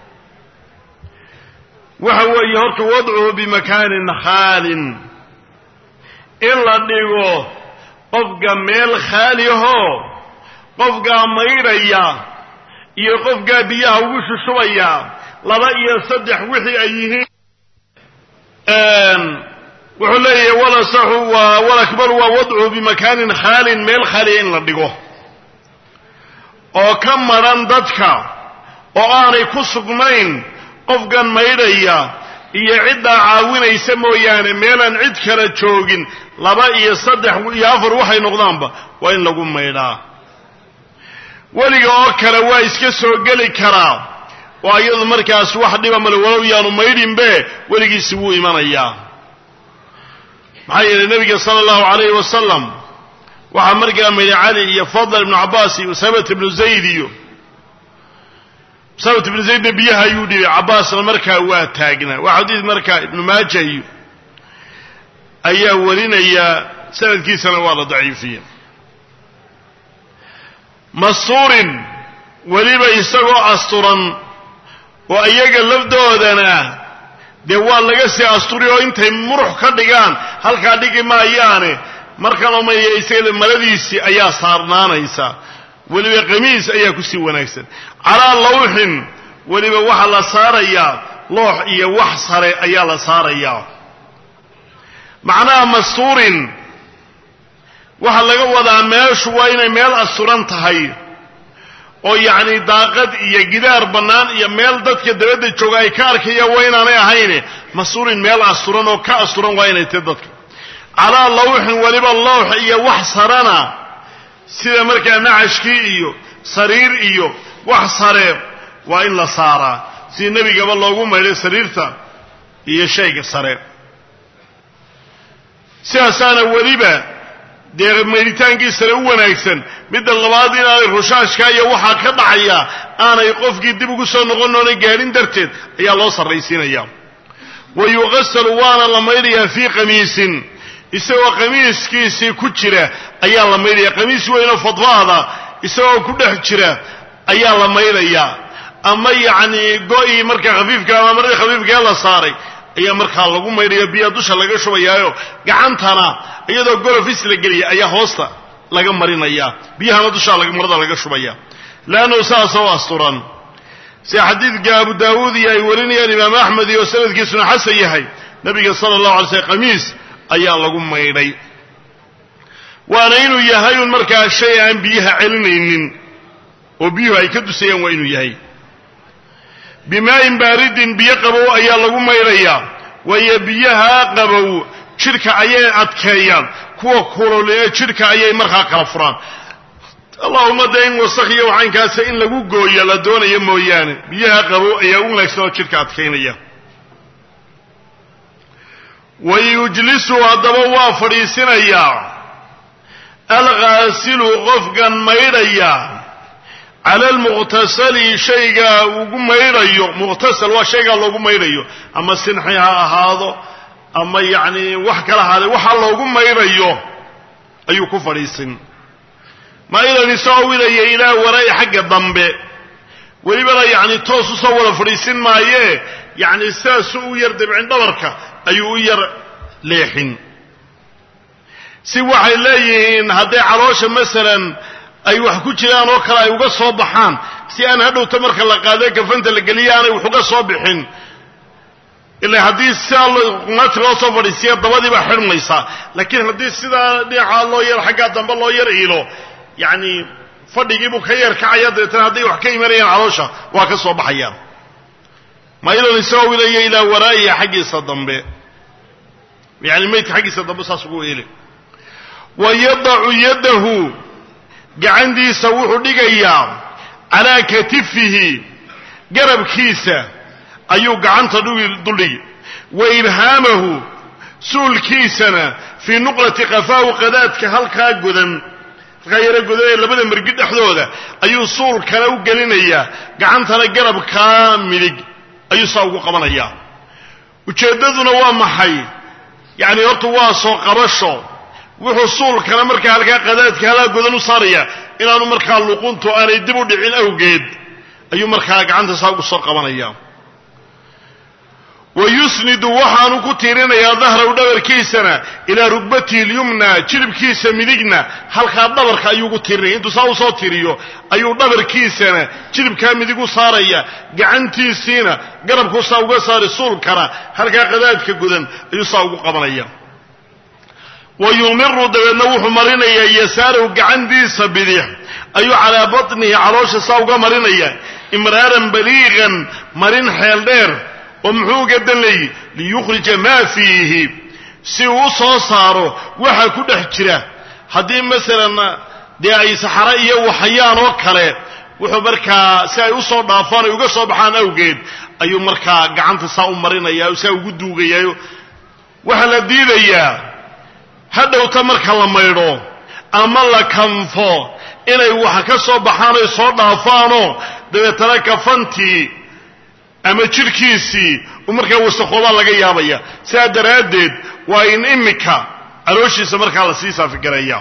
waxa weeye horta wadcuhu bimakaanin khaalin in la dhigo qofka meel khaalihoo qofkaa maydhaya iyo qofkaa biyaha ugu shushubaya laba iyo saddex wixii ay yihiin wuxuu leeyahay walasaxu waa walakbaru waa wadcuhu bimakaanin khaalin meel khaaliya in la dhigo oo ka madhan dadka oo aanay ku sugnayn qofkan maydhaya iyo ciddaa caawinaysa mooyaane meelaan cid kala joogin laba iyo saddex iyo afar waxay noqdaanba waa in lagu maydhaa weliga oo kale waa iska soo geli karaa oo iyadu markaas wax dhiba male walow yaanu maydhinbe weligiisi wuu imanayaa maxaa yeelay nebiga sala allahu calayhi wasalam waxaa markaa maydhay cali iyo fadl ibnu cabbaas iyo usamat ibnu zayd iyo usamat ibnu zaydna biyaha ayuu dhibay cabbaasna markaa waa taagnaa waa xadiid markaa ibnu maaja iyo ayaa warinayaa sanadkiisana waa la daciifiya mastuurin weliba isagoo asturan oo iyaga lafdoodana dee waa laga sii asturi oo intay murux ka dhigaan halkaa dhigi maayaane markan omaya isaga maladiisii ayaa saarnaanaysa weliba qamiis ayaa kusii wanaagsan calaa lawxin weliba waxaa la saarayaa loox iyo wax sare ayaa la saarayaa macnaha mastuurin waxaa laga wadaa meeshu waa inay meel asturan tahay oo yacni daaqad iyo gidaar bannaan iyo meel dadka dabadda jooga ay ka arkayaan waa inaanay ahayne mastuurin meel asturan oo ka asturan waa inay tahy dadka calaa lawxin weliba lawx iyo wax sarana sida markaa nacashkii iyo sariir iyo wax sare waa in la saaraa sidii nebigaba loogu maydhay sariirta iyo shayga sare sidaasaana weliba dee maydhitaankiisana u wanaagsan midda labaad inaanay rushaashka iyo waxaa ka dhacaya aanay qofkii dib ugu soo noqon oona gaadhin darteed ayaa loo sarraysiinaya wa yuqasalu waana la maydhayaa fii qamiisin isagoo qamiiskiisii ku jira ayaa la maydhaya qamiis weynoo fadfaada isagoo ku dhex jira ayaa la maydhayaa ama yacni go-ii markaa khafiifka ama maradii khafiifkaee la saaray ayaa markaa lagu maydhaya biyaa dusha laga shubayaayo gacantana iyadoo golofis la geliya ayaa hoosta laga marinaya biyahana dushaa marada laga shubaya leannu saasoo asturan sida xadiidka abu daawuud iyo ay warinayaan imaam axmed iyo sanadkiisuna xasan yahay nabiga sala allahu alay slm qamiis ayaa lagu maydhay waana inuu yahay un markaa shay aan biyaha celinaynin oo biyuhu ay ka dusayaan waa inuu yahay bimaa'in baaridin biyo qabow ayaa lagu maydhayaa waayo biyaha qabow jidhka ayay adkeeyaan kuwa kulol ee jidhka ayay markaa kala furaan allahuma dee in wasakhiyo waxaynkaasa in lagu gooyo la doonayo mooyaane biyaha qabow ayaa u wanaagsan oo jidhka adkaynaya wa yujlisu haddaba waa fadhiisinayaa alghaasilu qofkan maydhaya cala almuqhtasali shaygaa ugu maydhayo muqhtasal waa shaygaa loogu maydhayo ama sinxi ha ahaado ama yacni wax kala ahaade waxa loogu maydhayo ayuu ku fadhiisin maa-ilan isagoo widaya ilaa waraa-i xagga dambe welibana yacni toos usoo wada fadhiisin maayee yacni sidaasu u yar dabcin dhabarka ayuu u yar leexin si waxay leeyihiin hadday caloosha masalan ay wax ku jiraan oo kale ay uga soo baxaan si aan hadhowta marka la qaado kafanta la geliya aanay waxuga soo bixin ila haddii sidaa qumaati loo soo fadhiisiya dabadii baa xidhmaysaa laakiin haddii sidaa dhinacaa loo yar xaggaa dambe loo yar iilo yacni fadhigiibuu ka yeer kacaya dabeetana hadday wax ka imanayaan caloosha waa ka soo baxayaan mailan isagoo wilaya ilaa waraa'iya xaggiisa dambe yani maydka xaggiisa dambe saas ugu eli wa yadacu yadahu gacantiisa wuxuu dhigayaa calaa katifihi garabkiisa ayuu gacanta duldhigi wa ibhaamahu suulkiisana fii nuqlati qafaahu qadaadka halkaa godan halkaa yaro godan ee labada mergi dhexdooda ayuu suulkana u gelinayaa gacantana garabkaa midig ayuu saa ugu qabanayaa ujeeddaduna waa maxay yacni horta waa soo qabasho wuxuu suulkana markaa halkaa qadaadka halkaa godan u saaraya inaanu markaa luquntu aanay dib u dhicin awgeed ayuu markaa gacanta saa ugu soo qabanaya wa yusnidu waxaanu ku tiirinayaa dahraw dhabarkiisana ilaa rugbatihi lyumna jilibkiisa midigna halkaa dhabarka ayuu ugu tiirinaya intuu saa usoo tiriyo ayuu dhabarkiisana jilibkaa midig u saaraya gacantiisiina garabkuu saa uga saari suulkana halkaa qadaadka gudan ayuu saa ugu qabanaya wa yumiru dabeedna wuxuu marinayaa yasaarahu gacantiisa bidix ayuu calaa batnihi caloosha saa uga marinaya imraaran baliiqan marin xeel dheer oo muxuu uga dan leeyi liyukhrija maa fiihi si uu u soo saaro waxa ku dhex jira haddii masalan dee ay saxare iyo waxayaan oo kale wuxuu markaa si ay usoo dhaafaan ay uga soo baxaan awgeed ayuu markaa gacanta saa u marinaya saa ugu duugayaa waxaa la diidayaa hadhowta marka la maydho ama la kanfo inay waxa ka soo baxaan ay soo dhaafaanoo dabeetana kafantii ama jidhkiisii uu markaa wasakhoobaa laga yaabaya sidaa daraaddeed waa in imika calooshiisa markaa la sii saafigareeya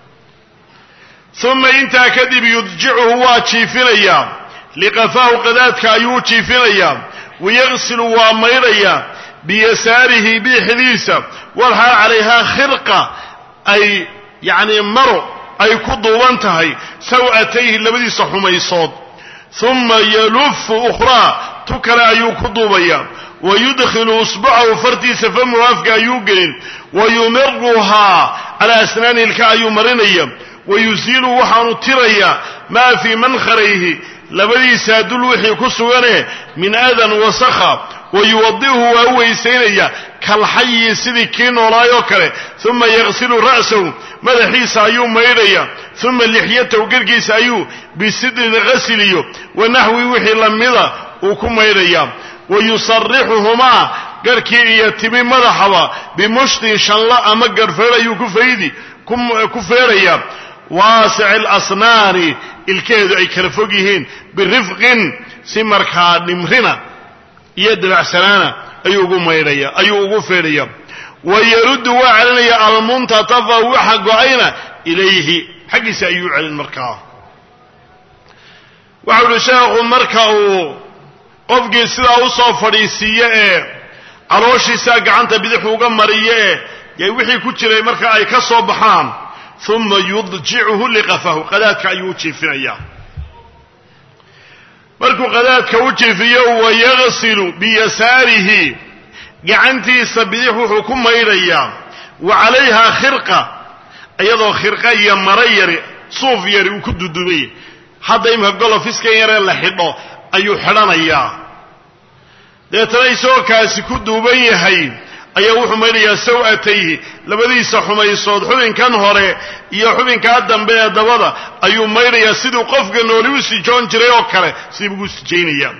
uma intaa kadib yudjicuhu waa jiifinayaa liqafaahu qadaadka ayuu u jiifinayaa wayaqsilu waa maydhayaa biyasaarihi biixdiisa walxaal calayhaa khirqa ay yacnii maro ay ku duuban tahay saw'atayhi labadiisa xumaysood uma yalufu ukhraa tu kale ayuu ku duubayaa wa yudkhilu usbucahu fartiisa famuhu afka ayuu gelin wa yumiruhaa calaa asnaani ilka ayuu marinaya wa yusiilu waxaanu tirayaa maa fii mankarayhi labadiisaa dul wixii ku sugane min adan wasakha wa yuwadi'uhu waa u weysaynaya kalxayi sidii kii noolaayoo kale uma yaqsilu ra'sahu madaxiisa ayuu maydhaya uma lixyatahu garhkiisa ayuu bisidrin qasiliyo wa naxwi wixii lamida uu ku maydhaya wa yusarixuhumaa garhkii iyo timi madaxaba bimushtin shanla ama garhfeer ayuu ku faydi ku feeraya waasici alasnaani ilkeedu ay kala fog yihiin birifqin si markaa dhimrina iyo dabacsanaana ayuu ugu maydhaya ayuu ugu feedhaya wa yaruddu waa celinaya almuntatafa waxa go-ayna ilayhi xaggiisa ayuu celin markaa waxau uhi sheekhu marka uu qofkii sidaa usoo fadhiisiiye ee calooshiisaa gacanta bidixu uga mariye ee y wixii ku jiray marka ay ka soo baxaan uma yudjicuhu liqafahu qadaadka ayuu u jiifinayaa markuu qadaadka u jiifiyo wayaqsilu biyasaarihi gacantiisa bidix wuxuu ku maydhayaa wa calayhaa khirqa iyadoo khirqa iyo maro yari suuf yari uu ku dudubay hadda imika golofiskan yaree la xidho ayuu xidhanayaa deetana isagoo kaasi ku duuban yahay ayaa wuxuu maydhayaa saw'atayhi labadiisa xumaysood xubinkan hore iyo xubinkaa dambe ee dabada ayuu maydhayaa siduu qofka nooli u sijoon jiray oo kale sidii ugu sijaynayaa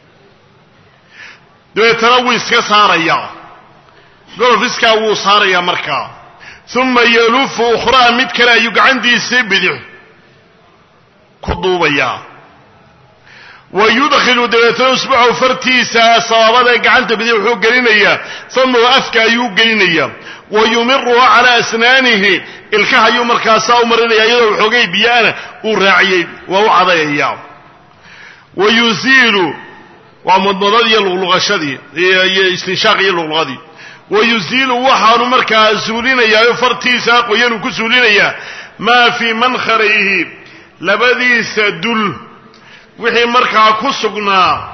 dabeetana wuu iska saarayaa golofiskaa wuu saarayaa markaa uma yalufu ukhraa mid kale ayuu gacantiisii bidix ku duubayaa wa yudkhilu dabeetana usbucahu fartiisa sabaabadae gacanta bidix wuxuu gelinayaa famahu afka ayuu gelinayaa wa yumiruha calaa asnaanihi ilkaha ayuu markaasaa u marinaya iyadoo waxoogay biyaana uu raaciyey waa u cadayayaa wa yuziilu waa mudmadadii iyo luqluqashadii iyo istinshaaq iyo luqluqadii wa yuziilu waxaanu markaa suulinayaa fartiisa qoyanuu ku suulinayaa maa fii mankarayhi labadiisa dul wixii markaa ku sugnaa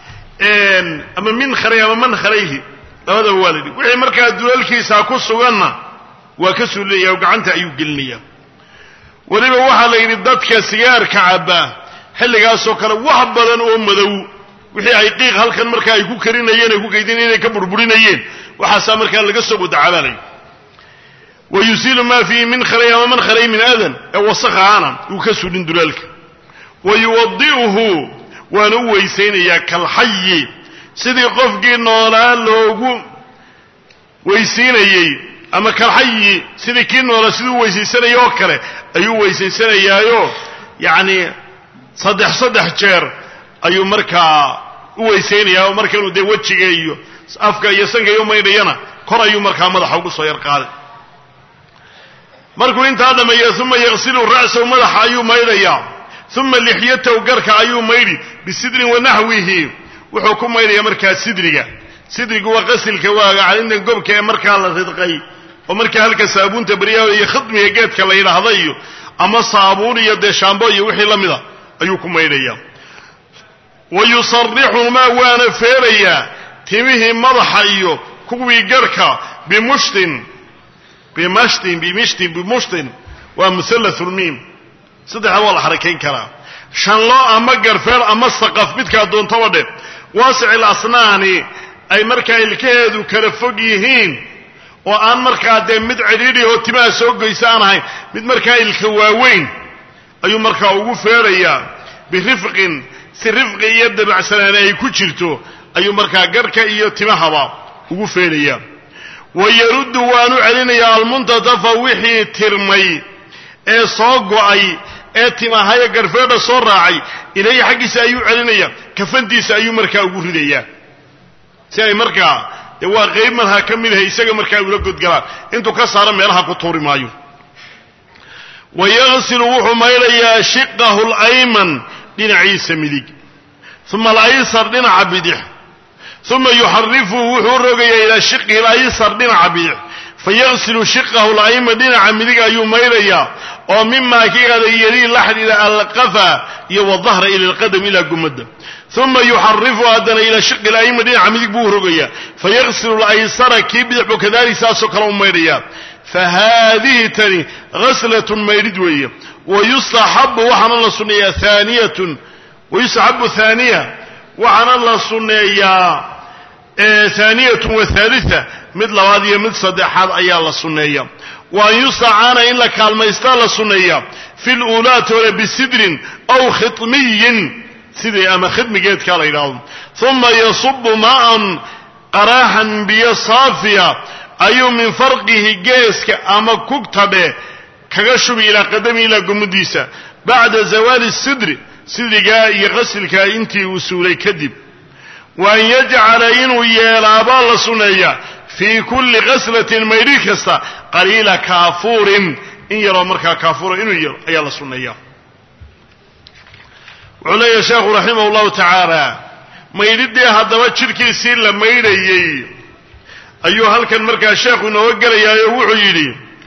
ama min khalay ama man khalayhi labadaba waa la yidhi wixii markaa dulalkiisa ku suganna waa ka suulinaya oo gacanta ayuu gelinaya weliba waxaa la yidhi dadka sigaarka cabba xilligaasoo kale wax badan oo madow wixii ay qiiq halkan markaa ay ku karinayeen ay ku kaydinayeen ay ka burburinayeen waxaasaa markaa laga soo wadacabaalay wa yusiilu maa fiihi min khalay ama man khalay min adan ee wasakhaana uu ka suulin dulaalka wa yuwadi'uhu waana u weysaynayaa kalxayi sidii qofkii noolaa loogu weysiinayey ama kalxayi sidii kii noolaa sidii u weysaysanaya oo kale ayuu weysaysanayaayo yacni saddex saddex jeer ayuu markaa u weysaynayaa oo marka inuu dee wejiga iyo afka iyo sanka iyo maydhayana kor ayuu markaa madaxa ugu soo yar qaaday markuu intaa dhammeeya uma yaqsilu ra'sahu madaxa ayuu maydhayaa uma lixyatahu garka ayuu maydhi bisidrin wanaxwihi wuxuu ku maydhayaa markaa sidriga sidrigu waa qasilka waaga calinta gobka ee markaa la ridqay oo markaa halka saabuunta baryaha iyo khidmiga geedka la yidhaahda iyo ama saabuun iyo dee shaambo iyo wixii la mida ayuu ku maydhayaa wa yusarixumaa waana feerayaa timihii madaxa iyo kuwii garhka bimushtin bimashtin bimishtin bimushtin waa musallathulmiim saddexda waa la xarakayn karaa shanlo ama garfeel ama saqaf midkaa doontaba dhe waasicil asnaani ay markaa ilkaheedu kala fog yihiin oo aan markaa dee mid cidhiidhi oo timaha soo goysa aan ahayn mid markaa ilka waaweyn ayuu markaa ugu feerayaa birifqin si rifqi iyo dabacsanaani ay ku jirto ayuu markaa garhka iyo timahaba ugu feerayaa wa yaruddu waanu celinayaa almuntatafa wixii tirmay ee soo go'ay ee timahaya garfeedha soo raacay ilayhi xaggiisa ayuu celinaya kafantiisa ayuu markaa ugu ridayaa si ay markaa dee waa qayb marhaa ka mid ahay isaga markaa ula godgalaan intuu ka saaro meelaha ku tuuri maayo wa yaqsilu wuxuu maydhayaa shiqahu alayman dhinaciisa midig uma alaysar dhinaca bidix uma yuxarifuhu wuxuu rogayaa ilaa shiqihi alaysar dhinaca bidix fayaqsilu shiqahu alayman dhinaca midig ayuu maydhayaa oo mimaa kiada yelii la xidhiidha alqafa iyo wadahra ila alqadam ilaa gumadda uma yuxarifu haddana ilaa shiqi alayman dhinaca midig buu rogayaa fayaqsilu alaysara kii bidix buu kadalik saasoo kale u maydhayaa fahaadihi tani haslatun maydhid weeye wayustaxabu waxaana la sunneeyaa aaniyatun wayustaxabu haaniya waxaana la sunneeyaa haaniyatun wathaalita mid labaad iyo mid saddexaad ayaa la sunneeya wa an yustacaana in la kaalmaystaa la sunneeya fi luulaati hore bisidrin aw khidmiyin sidii ama khidmigeedkaa la yidhaahdo uma yasubu maa'an qaraaxan biyo saafiya ayuu min farqihi geeska ama kugtadhe kaga shubi ilaa qadami ilaa gumudiisa bacda zawaali sidri sidrigaa iyo qasilkaa intii uu suulay kadib wa an yajcala inuu yeelaabaa la sunneeya fii kulli qaslatin maydhi kasta qaliila kaafuurin in yaroo markaa kaafuura inuu yaro ayaa la sunneeya wuxuu leeyahay sheekhu raximah llahu tacaala maydhidii haddaba jidhkiisii la maydhayey ayuu halkan markaa sheekhu inooga gelayaayoo wuxuu yidhi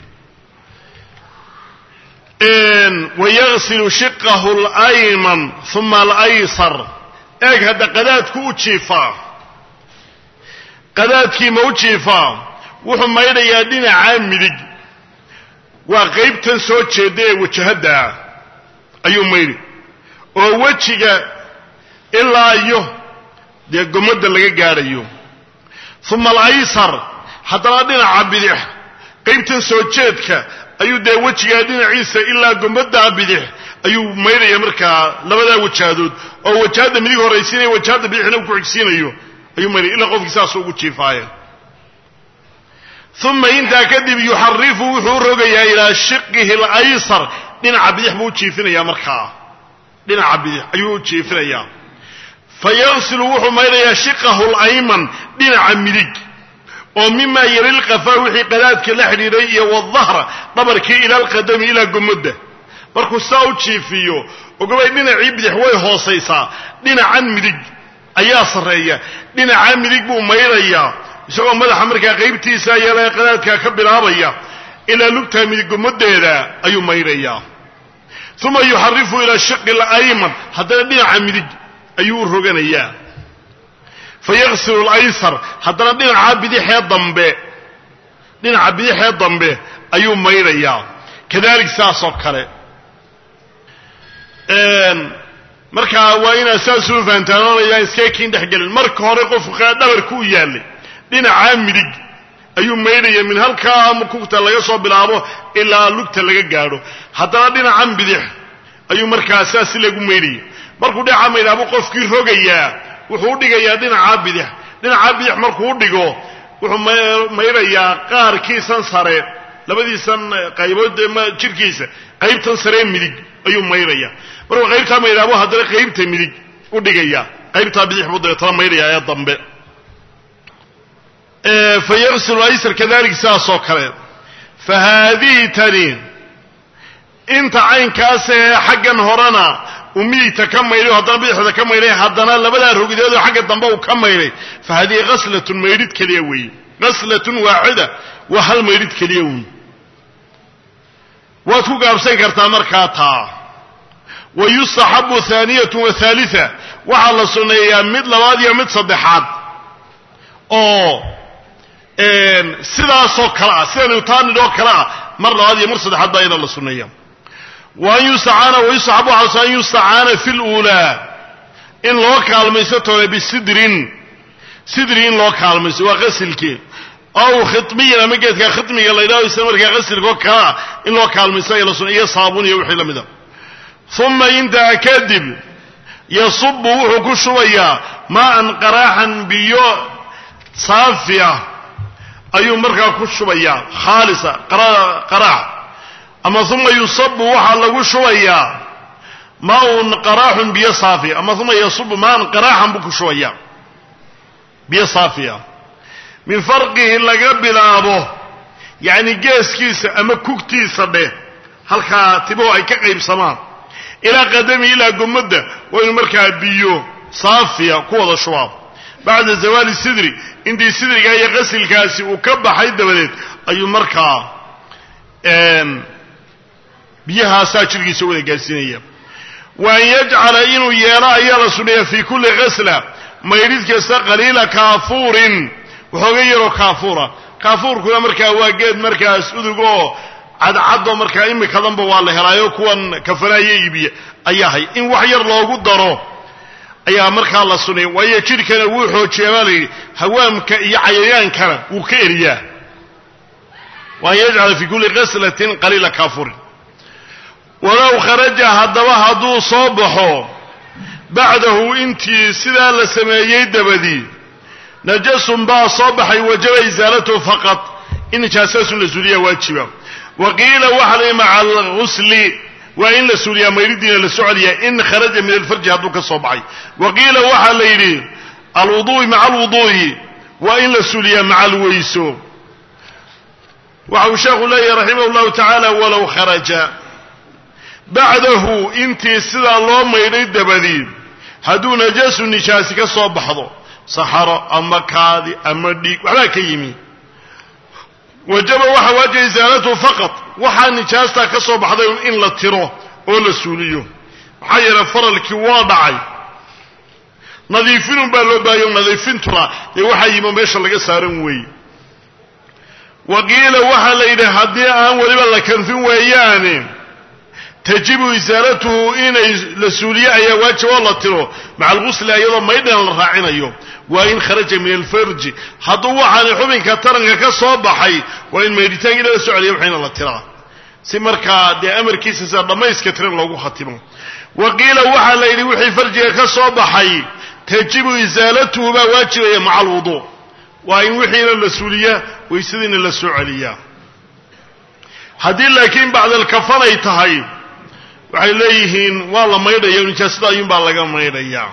wayaqsilu shiqahu alayman uma alaysar eeg hadda qadaadku u jiifaa qadaadkii ma u jiifaa wuxuu maydhayaa dhinacaa midig waa qaybtan soo jeeda ee wajahaddaa ayuu maydhi oo wejiga ilaa iyo dee gomadda laga gaadhayo uma alaysar haddana dhinaca bidix qaybtan soo jeedka ayuu dee wejigaa dhinaciisa ilaa gomaddaa bidix ayuu maydhaya markaa labadaa wajaadood oo wajahadda midig horaysiinaya wajahadda bidixna uu ku xigsiinayo ayuu maydhaya ilaa qofkii saasoo ugu jiifaaya uma intaa kadib yuxarifu wuxuu rogayaa ilaa shiqihi alaysar dhinaca bidix buu u jiifinayaa markaa dhinaca bidix ayuu u jiifinayaa fayaqsilu wuxuu maydhayaa shiqahu alayman dhinaca midig oo mima yali lqafaa wixii qadaadka la xidhiidhay iyo wadahra dhabarkii ila alqadami ilaa gomodda markuu saa u jiifiyo ogabay dhinacii bidix way hoosaysaa dhinacan midig ayaa sarreeya dhinaca midig buu maydhayaa isagoo madaxa markaa qaybtiisa yeela qadaadka ka bilaabaya ilaa lugtaa midig gomadeeda ayuu maydhayaa uma yuxarifu ila shaqi alayman haddana dhinaca midig ayuu u roganayaa fayaksilu alaysar haddana dhinaca bidixee dambe dhinaca bidixee dambe ayuu maydhayaa kadalik saasoo kale markaa waa inaad saasuu fahantaanoonayaa iskeekiin dhexgelin marka hore qofku dhabarku u yaallay dhinacaa midig ayuu maydhaya min halkaa kugta laga soo bilaabo ilaa lugta laga gaadho haddana dhinacan bidix ayuu markaa saas lagu maydhaya markuu dhinaca maydhaabuu qofkii rogayaa wuxuu u dhigayaa dhinacaa bidix dhinacaa bidix markuu u dhigo wuxuu maydhayaa qaarkiisan sare labadiisan qaybood jirkiisa qaybtan saree midig ayuu maydhaya markuu qaybtaa maydhaabo haddana qaybta midig u dhigaya qaybtaa bidix buu dabeetana maydhaya ee dambe fa yaqsilu aysar kadalik sidaasoo kale fa haadihi tani inta caynkaas ee xaggan horena uu midigta ka maydhay o haddana bidixda ka maydhay haddana labadaa rogideedoo xagga dambe uu ka maydhay fa haadihi haslatun maydhid keliya weeye haslatun waaxida waa hal maydhid keliya weyn waad ku gaabsan kartaa markaa taa wa yustaxabu haaniyatu wa haalia waxaa la sunneeyaa mid labaad iyo mid saddexaad oo sidaasoo kale ah sida newtanidoo kale ah mar labaad iyo mar saddexaad baa iyada la sunneeya wa an yustacaana wa yustaxabu waxaa an yustacaana fi luulaa in loo kaalmaysto toole bisidrin sidri in loo kaalmaysto waa qasilkii aw khimiyan ama geedka khimiga la ydhaho isla markaa qasilkoo kale ah in loo kaalmaysto ayaa la sunneya iyo saabun iyo wixii la mida uma intaa kadib yasubu wuxuu ku shubayaa maaan qaraaxan biyo saafi ah ayuu markaa ku shubayaa khaalisa qaraax ama uma yusabu waxaa lagu shubayaa maaun qaraaxun biyo saafi ama uma yasubu maan qaraaxan buu ku shubayaa biyo saafiya min farqihi laga bilaabo yacni geeskiisa ama kugtiisa dheh halkaa tibaho ay ka qaybsamaan ilaa qadami ilaa gomadda waa inu markaa biyo saafiya ku wada shubaa bacda zawaali sidri intii sidriga iyo qasilkaasi uu ka baxay dabadeed ayuu markaa biyahaasaa jirkiisa wada gaarsiinaya wa an yajcala inuu yeelo ayaa la sunneeya fii kulli khasla maydhid kasta qaliila kaafuurin waxooga yaroo kaafuura kaafuurkuna markaa waa geed markaas udug oo cadcaddo markaa imikadanba waa la helaayo kuwan kafanaayo iibiya ayaa hay in wax yar loogu daro ayaa markaa la suneeya waayo jidhkana wuu xoojiyaa baa la yidhi hawaamka iyo cayayaankana wuu ka eriyaa wa an yajcala fii kulli khaslatin qaliila kaafurin walow kharaja haddaba hadduu soo baxo bacdahu intii sidaa la sameeyey dabadii najasun baa soo baxay wajaba isaalatuhu faqad in nijaasaasun la suuliyaa waajiba wa qiila waxa la maca alghusli waa in la suuliyaa mayridiina la socoliyaa in kharaja min alfarji hadduu ka soo baxay wa qiila waxaa la yidhi alwuduui maca alwuduu'i waa in la suuliyaa maca alweyso waxa uu sheekhu leeyahy raximah llahu tacaala walow kharaja bacdahu intii sidaa loo maydhay dabadii hadduu najaasu nijaasi ka soo baxdo saxaro ama kaadi ama dhiig waxbaa ka yimi wajaba waxa waajiba isaalatuhu faqad waxaa nijaastaa ka soo baxday in la tiro oo la suuliyo maxaa yeelay faralkii waa dhacay nadiifinun baa loo baahayo nadiifintuna dee waxaa yimo meesha laga saaran weeye wa qiila waxaa la yidhi haddii aan weliba la kanfin weeyaane tajibu isaalatuhu inay la suuliyo ayaa waajib oo la tiro maca algusli iyadoo maydhana la raacinayo waa in kharaja min alfarji hadduu waxaani xubinka taranka ka soo baxay waa in maydhitaankiina la socoliya waxayna la tiraa si markaa dee amarkiisa sida dhammayska tiran loogu khatimo wa qiila waxaa la yidhi wixii farjiga ka soo baxay tajibu isaalatuhu baa waajibaya maca alwuduu waa in wixiina la suuliyaa waysadiina la soo celiyaa haddii laakiin bacdalkafan ay tahay waxay leeyihiin waa la maydhaya nijaasada ayuunbaa laga maydhayaa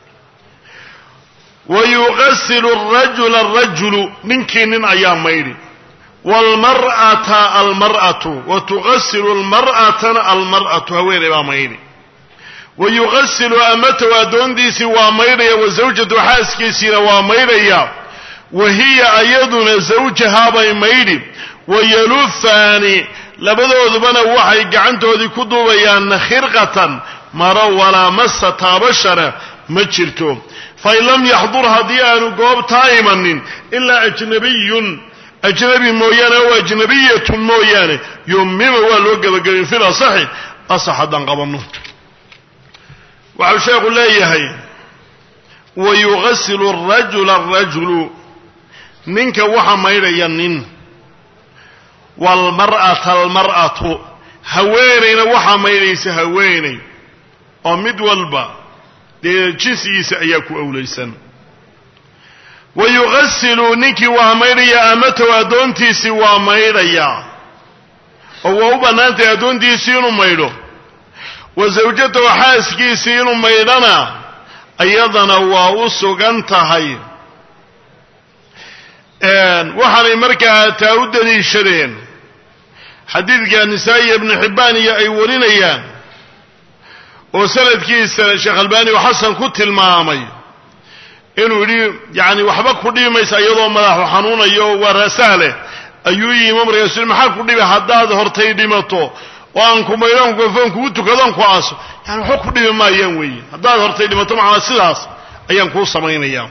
wa yuqasilu arajula arajulu ninkii nin ayaa maydhi waalmar'ata almar'atu wa tuqasilu almar'atana almar'atu haweeney baa maydhi wa yuqasilu amatahu addoontiisii waa maydhaya wa zawjatu xaaskiisiina waa maydhaya wa hiya ayaduna zawjahaabay maydhi wa yalufaani labadoodubana waxay gacantoodii ku duubayaan khirqatan maro walaa masa taabashana ma jirto fain lam yaxdur haddii aanu goobtaa imanin ilaa ajnabiyun ajnabi mooyaane o ajnabiyatun mooyaane yumima waa loo gebagabin fil asaxi asax haddaan qabanno waxau sheekhu leeyahay wa yugasilu arajula arajulu ninka waxa maydhaya nin waalmar'ata almar'atu haweenayna waxaa maydhaysa haweenay oo mid walba dee jinsigiisa ayaa ku awlaysan wa yugasilu ninkii waa maydhaya amatow addoontiisii waa maydhaya oo waa u bannaantay addoontiisii inuu maydho wa zawjatahu xaaskiisii inuu maydhana iyadana waa u sugan tahay waxaanay markaa taa u daliishadeen xadiidka nisaa-iya ibnu xibbaan iyo ay warinayaan oo sanadkiisa sheekh albaani oo xasan ku tilmaamay inuu yidhi yacni waxba ku dhibi maysa iyadoo madaxu xanuunayo waa raasahleh ayuu yimi markaasu maxaa ku dhibi haddaad hortay dhimato oo aan ku maydhan gafoon kugu tukadon ku aaso yani waxba ku dhibi maayaan weeye haddaad hortay dhimato macnaa sidaas ayaan kuu samaynayaa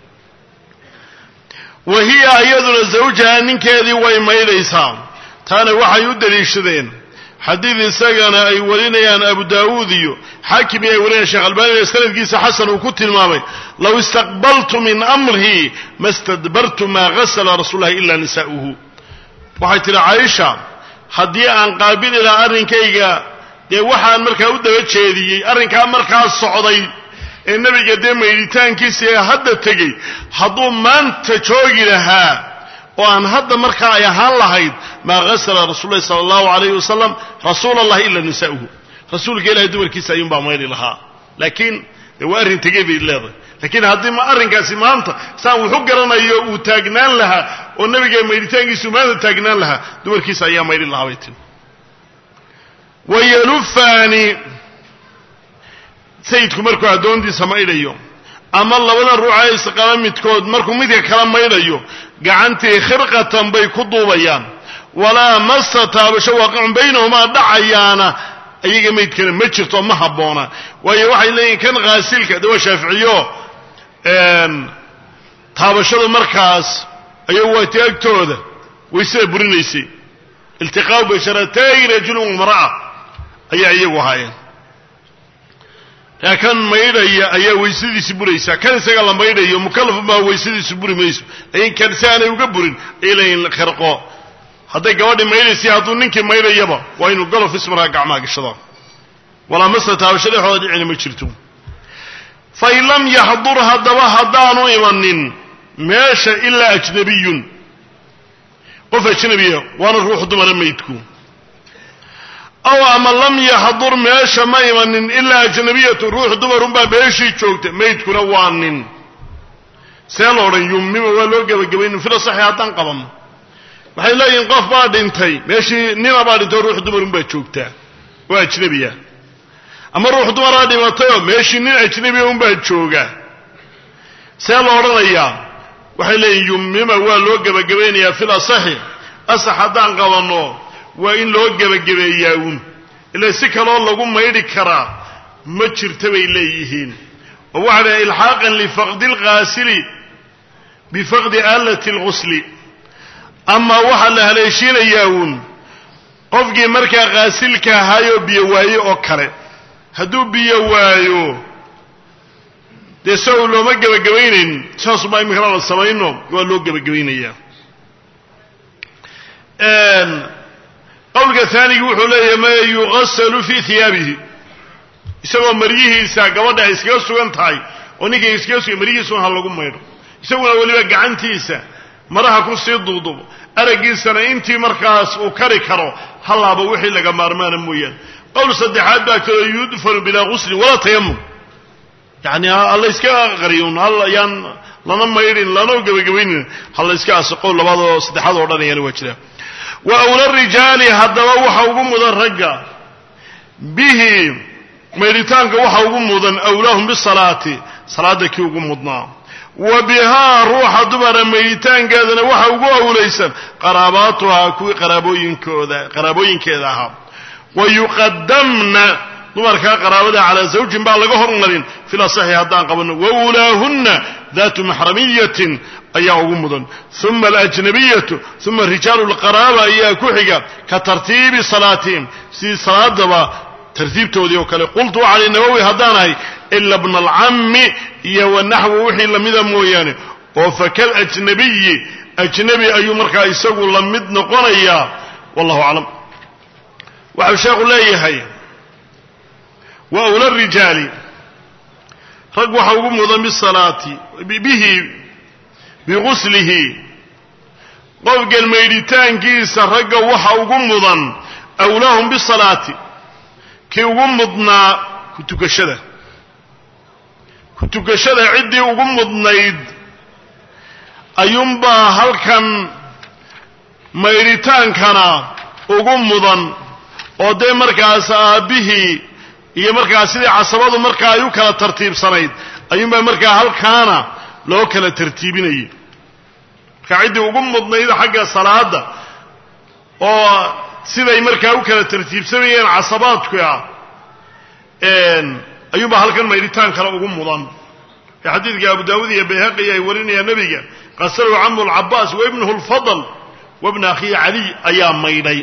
wa hiya iyaduna zawjaha ninkeedii way maydhaysaa taana waxay u daliishadeen xadiid isagana ay warinayaan abu daawuud iyo xaakim iyo ay warinayaan sheekh albaani sanadkiisa xasan uu ku tilmaamay low istaqbaltu min amrii ma stadbartu maa gasala rasuul lahi ila nisaa'uhu waxay tidhi caaisha haddii aan qaabili lahaa arrinkayga dee waxaan markaa u daba jeediyey arrinkaa markaa socday ee nebiga dee maydhitaankiisa ee hadda tegey hadduu maanta joogi lahaa oo aan hadda markaa ay ahaan lahayd maa gasala rasuul lahi sala allahu alayhi wasalam rasuula allahi ila nisaa'uhu rasuulka ilahay dumarkiisa ayuunbaa mayri lahaa laakiin dee waa arrin tegey bay leedahay laakiin haddii ma arrinkaasi maanta saan wuxu garanayo uu taagnaan lahaa oo nebiga maydhitaankiisu maanta taagnaan lahaa dumarkiisa ayaa maydhi lahaa bay tiri wayalufaani sayidku markuu addoontiisa maydhayo ama labada ruuxa isqaba midkood markuu midka kala maydhayo gacantii khirqatan bay ku duubayaan walaa masa taabasho waaqicun baynahumaa dhacayaana ayaga maydkana ma jirto ma habboona waayo waxay leeyihin kan khaasilka de waa shaaficiyo taabashadu markaas ayagu waa ti agtooda waysada burinaysay iltiqaau basharatay rajulin wamra'a ayaa iyagu ahaayeen kaa kan maydhaya ayaa waysadiisi buraysaa kan isaga la maydhayo mukalaf baa waysadiisu buri mayso laakiin kan si aanay uga burin ay leeyihin khirqo hadday gabadhi maydhaysay hadduu ninkii maydhayaba waa inuu galof ismarkaa gacmaha gashado walaa masa taabasho dhexooda dhicina ma jirto fain lam yaxdur haddaba haddaanu imanin meesha ilaa ajnabiyun qof ajnabiya waana ruux dumara maydku aw ama lam yaxdur meesha ma imanin ilaa ajnabiyatu ruux dumarunbaa meeshii joogta maydkuna waa nin see la odhan yumima waa loo gebagabaynin fila saxi haddaan qabanno waxay leeyihin qof baa dhintay meeshii nina baa dhintay ruux dumarunbaa joogtaa oo ajnabiya ama ruux dumaraa dhimatayoo meeshii nin ajnabiya unbaa jooga see la odhanayaa waxay leeyihin yumima waa loo gebagabaynayaa fil asaxi asax haddaan qabanno waa in loo gebagabeeyaa uun ila si kaloo lagu maydhi karaa ma jirta bay leeyihiin oo waxa dhahay ilxaaqan lifaqdi alghaasili bifaqdi aalati alghusli ama waxaa la haleeshiinayaa uun qofkii markaa khaasilka ahaayoo biyo waaye oo kale hadduu biyo waayo dee sa uu looma gebagabaynayn saasubaa iminkana la samayno waa loo gebagabaynayaa qowlka haanigi wuxuu leeyahay ma yugasalu fii hiyaabihi isagoo maryihiisa gabadha ay iskaga sugan tahay oo ninkay iskaga sugan maryihiisuna ha lagu maydho isaguna weliba gacantiisa maraha ku sii duudubo araggiisana intii markaas uu kari karo hallaaba wixii laga maarmaana mooyaane qowl saddexaad baa kaloo yudfanu bilaa guslin walaa tayamum yani hala iska qariyun yaan lana maydhin lana gebagabaynin hala iska aso qowl labaad oo saddexaad oo dhan ayaana waa jira wa awla rijaali haddaba waxa ugu mudan ragga bihi maydhitaanka waxa ugu mudan awlaahum bisalaati salaada kii ugu mudnaa wa bihaa ruuxa dumara mayditaankeedana waxa ugu awlaysan qaraabaatuhaa kuwii qaraabooyinkooda qaraabooyinkeeda ahaa wa yuqadamna dumarkaa qaraabada calaa zawjin baa laga hormarin fil asaxi haddaan qabanno wa ulaahunna daatu maxramiyatin ayaa ugu mudan uma alajnabiyatu uma rijaalu lqaraaba ayaa ku xiga ka tartiibi salaatihim sidii salaadaba tartiibtoodii oo kale qultu cali nawowi haddaan ahay ila bna alcammi iyo wanaxwu wixii lamida mooyaane oo fakal ajnabiyi ajnabi ayuu markaa isagu la mid noqonayaa wallahu aclam waxau sheekhu leeyahay wa awla rijaali rag waxa ugu mudan bisalaati bihi biguslihi qofkan maydhitaankiisa ragga waxa ugu mudan awlaahum bisalaati kii ugu mudnaa ku tukashada ku tukashada ciddii ugu mudnayd ayuunbaa halkan maydhitaankana ugu mudan oo dee markaas aabbihii iyo markaas sidii casabadu markaa ay u kala tartiibsanayd ayuunbaa markaa halkaana loo kala tartiibinayay markaa ciddii ugu mudnayd xagga salaada oo siday markaa u kala tartiibsamayeen casabaadku ah ayuunbaa halkan maydhitaan kale ugu mudan ee xadiidka abu daawud iyo bayhaqi ay warinayaan nebiga qasalahu camu lcabaas wa ibnuhu lfadl wa bna akhihi caliy ayaa maydhay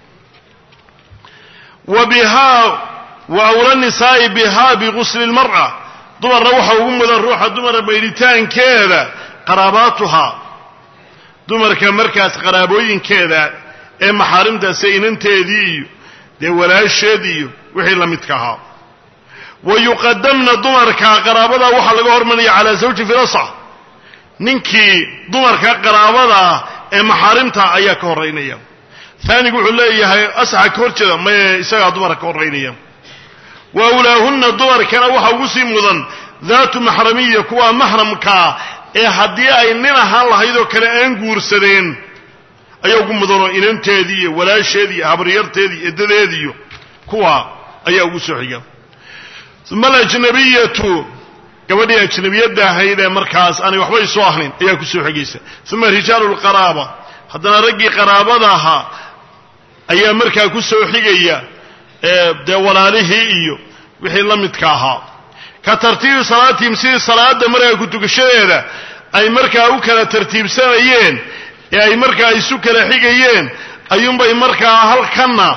wa bihaa wa awla nisaa'i bihaa bigusli lmar'a dumarna waxa ugu mudan ruuxa dumara maydhitaankeeda qaraabaatuhaa dumarka markaas qaraabooyinkeeda ee maxaarimtaase inanteedii iyo dee walaasheed iyo wixii la midka ahaa wa yuqadamna dumarka qaraabada waxaa laga hormaraya calaa zawji filasa ninkii dumarka qaraabadaa ee maxaarimta ayaa ka horeynaya aanigu wuxuu leeyahay asaxa ka hor jeeda maye isagaa dumara ka horeynaya wa awlaahunna dumarkana waxa ugu sii mudan daatu maxramiya kuwa maxramkaa ee haddii ay nin ahaan lahayd oo kale aan guursadeen ayaa ugu mudanoo inanteedii iyo walaasheedii iyo habaryarteedii edadeediiyo kuwa ayaa ugu soo xiga uma alajnabiyatu gabadhii ajnabiyadda ahayd ee markaas aanay waxba isu ahayn ayaa ku soo xigaysa uma rijaalu lqaraaba haddana raggii qaraabada ahaa ayaa markaa ku soo xigaya dee walaalihii iyo wixii la midka ahaa ka tartiibi salaatihim sidii salaada markaa ku tukashadeeda ay markaa u kala tartiibsanayeen ee ay markaa isu kala xigayeen ayuunbay markaa halkanna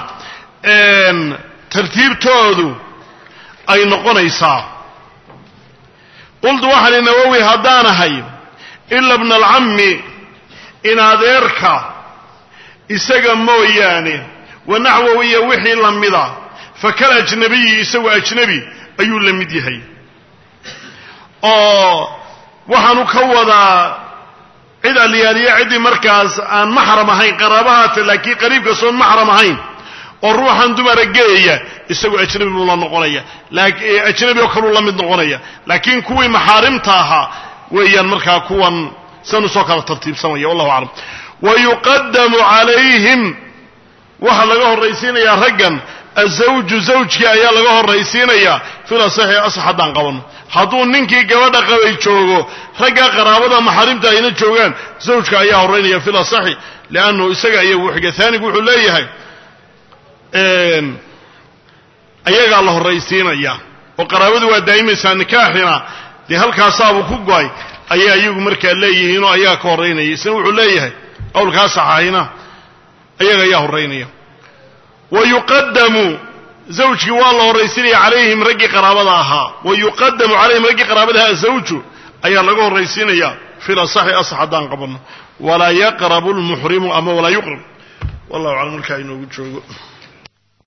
tartiibtoodu ay noqonaysaa qultu waxaan i nawowi haddaan ahay ila bna alcammi in adeerka isaga mooyaane wa naxwow iyo wixii la mida fakal ajnabiyi isagu ajnabi ayuu la mid yahay oo waxaanu ka wadaa cid alyaaliya ciddii markaas aan maxram ahayn qaraabahaata laakiin qariibkaasoon maxram ahayn oo ruuxan dumara geeya isagu ajnabi buu la noqonaya ajnabi oo kaluu la mid noqonaya laakiin kuwii maxaarimta ahaa weeyaan markaa kuwan sanu soo kala tartiibsamaya wallahu aclam wa yuqadamu calayhim waxaa laga horraysiinayaa raggan azawju zawjkii ayaa laga horraysiinayaa fil asaxi asax haddaan qabano hadduu ninkii gabadha qabay joogo ragga qaraabada maxaarimta ayna joogaan zawjka ayaa horraynaya fil asaxi liannahu isaga ayaa uu xiga aanigu wuxuu leeyahay ayagaa la horraysiinaya oo qaraabadu waa daa'imaysaa nikaaxina dee halkaasaabuu ku go-ay ayaa iyagu markaa leeyihiinoo ayaga ka horraynaya isna wuxuu leeyahay qowlkaa saxaahina ayaga ayaa horraynaya wa yuqadamu zawjkii waa la horraysiinaya calayhim raggii qaraabada ahaa wa yuqadamu calayhim raggii qaraabada ahaa zawju ayaa laga horraysiinaya fil asaxi asax haddaan qabanno walaa yaqrabu lmuxrimu ama walaa yuqrab wallahu aclam markaa inoogu joogo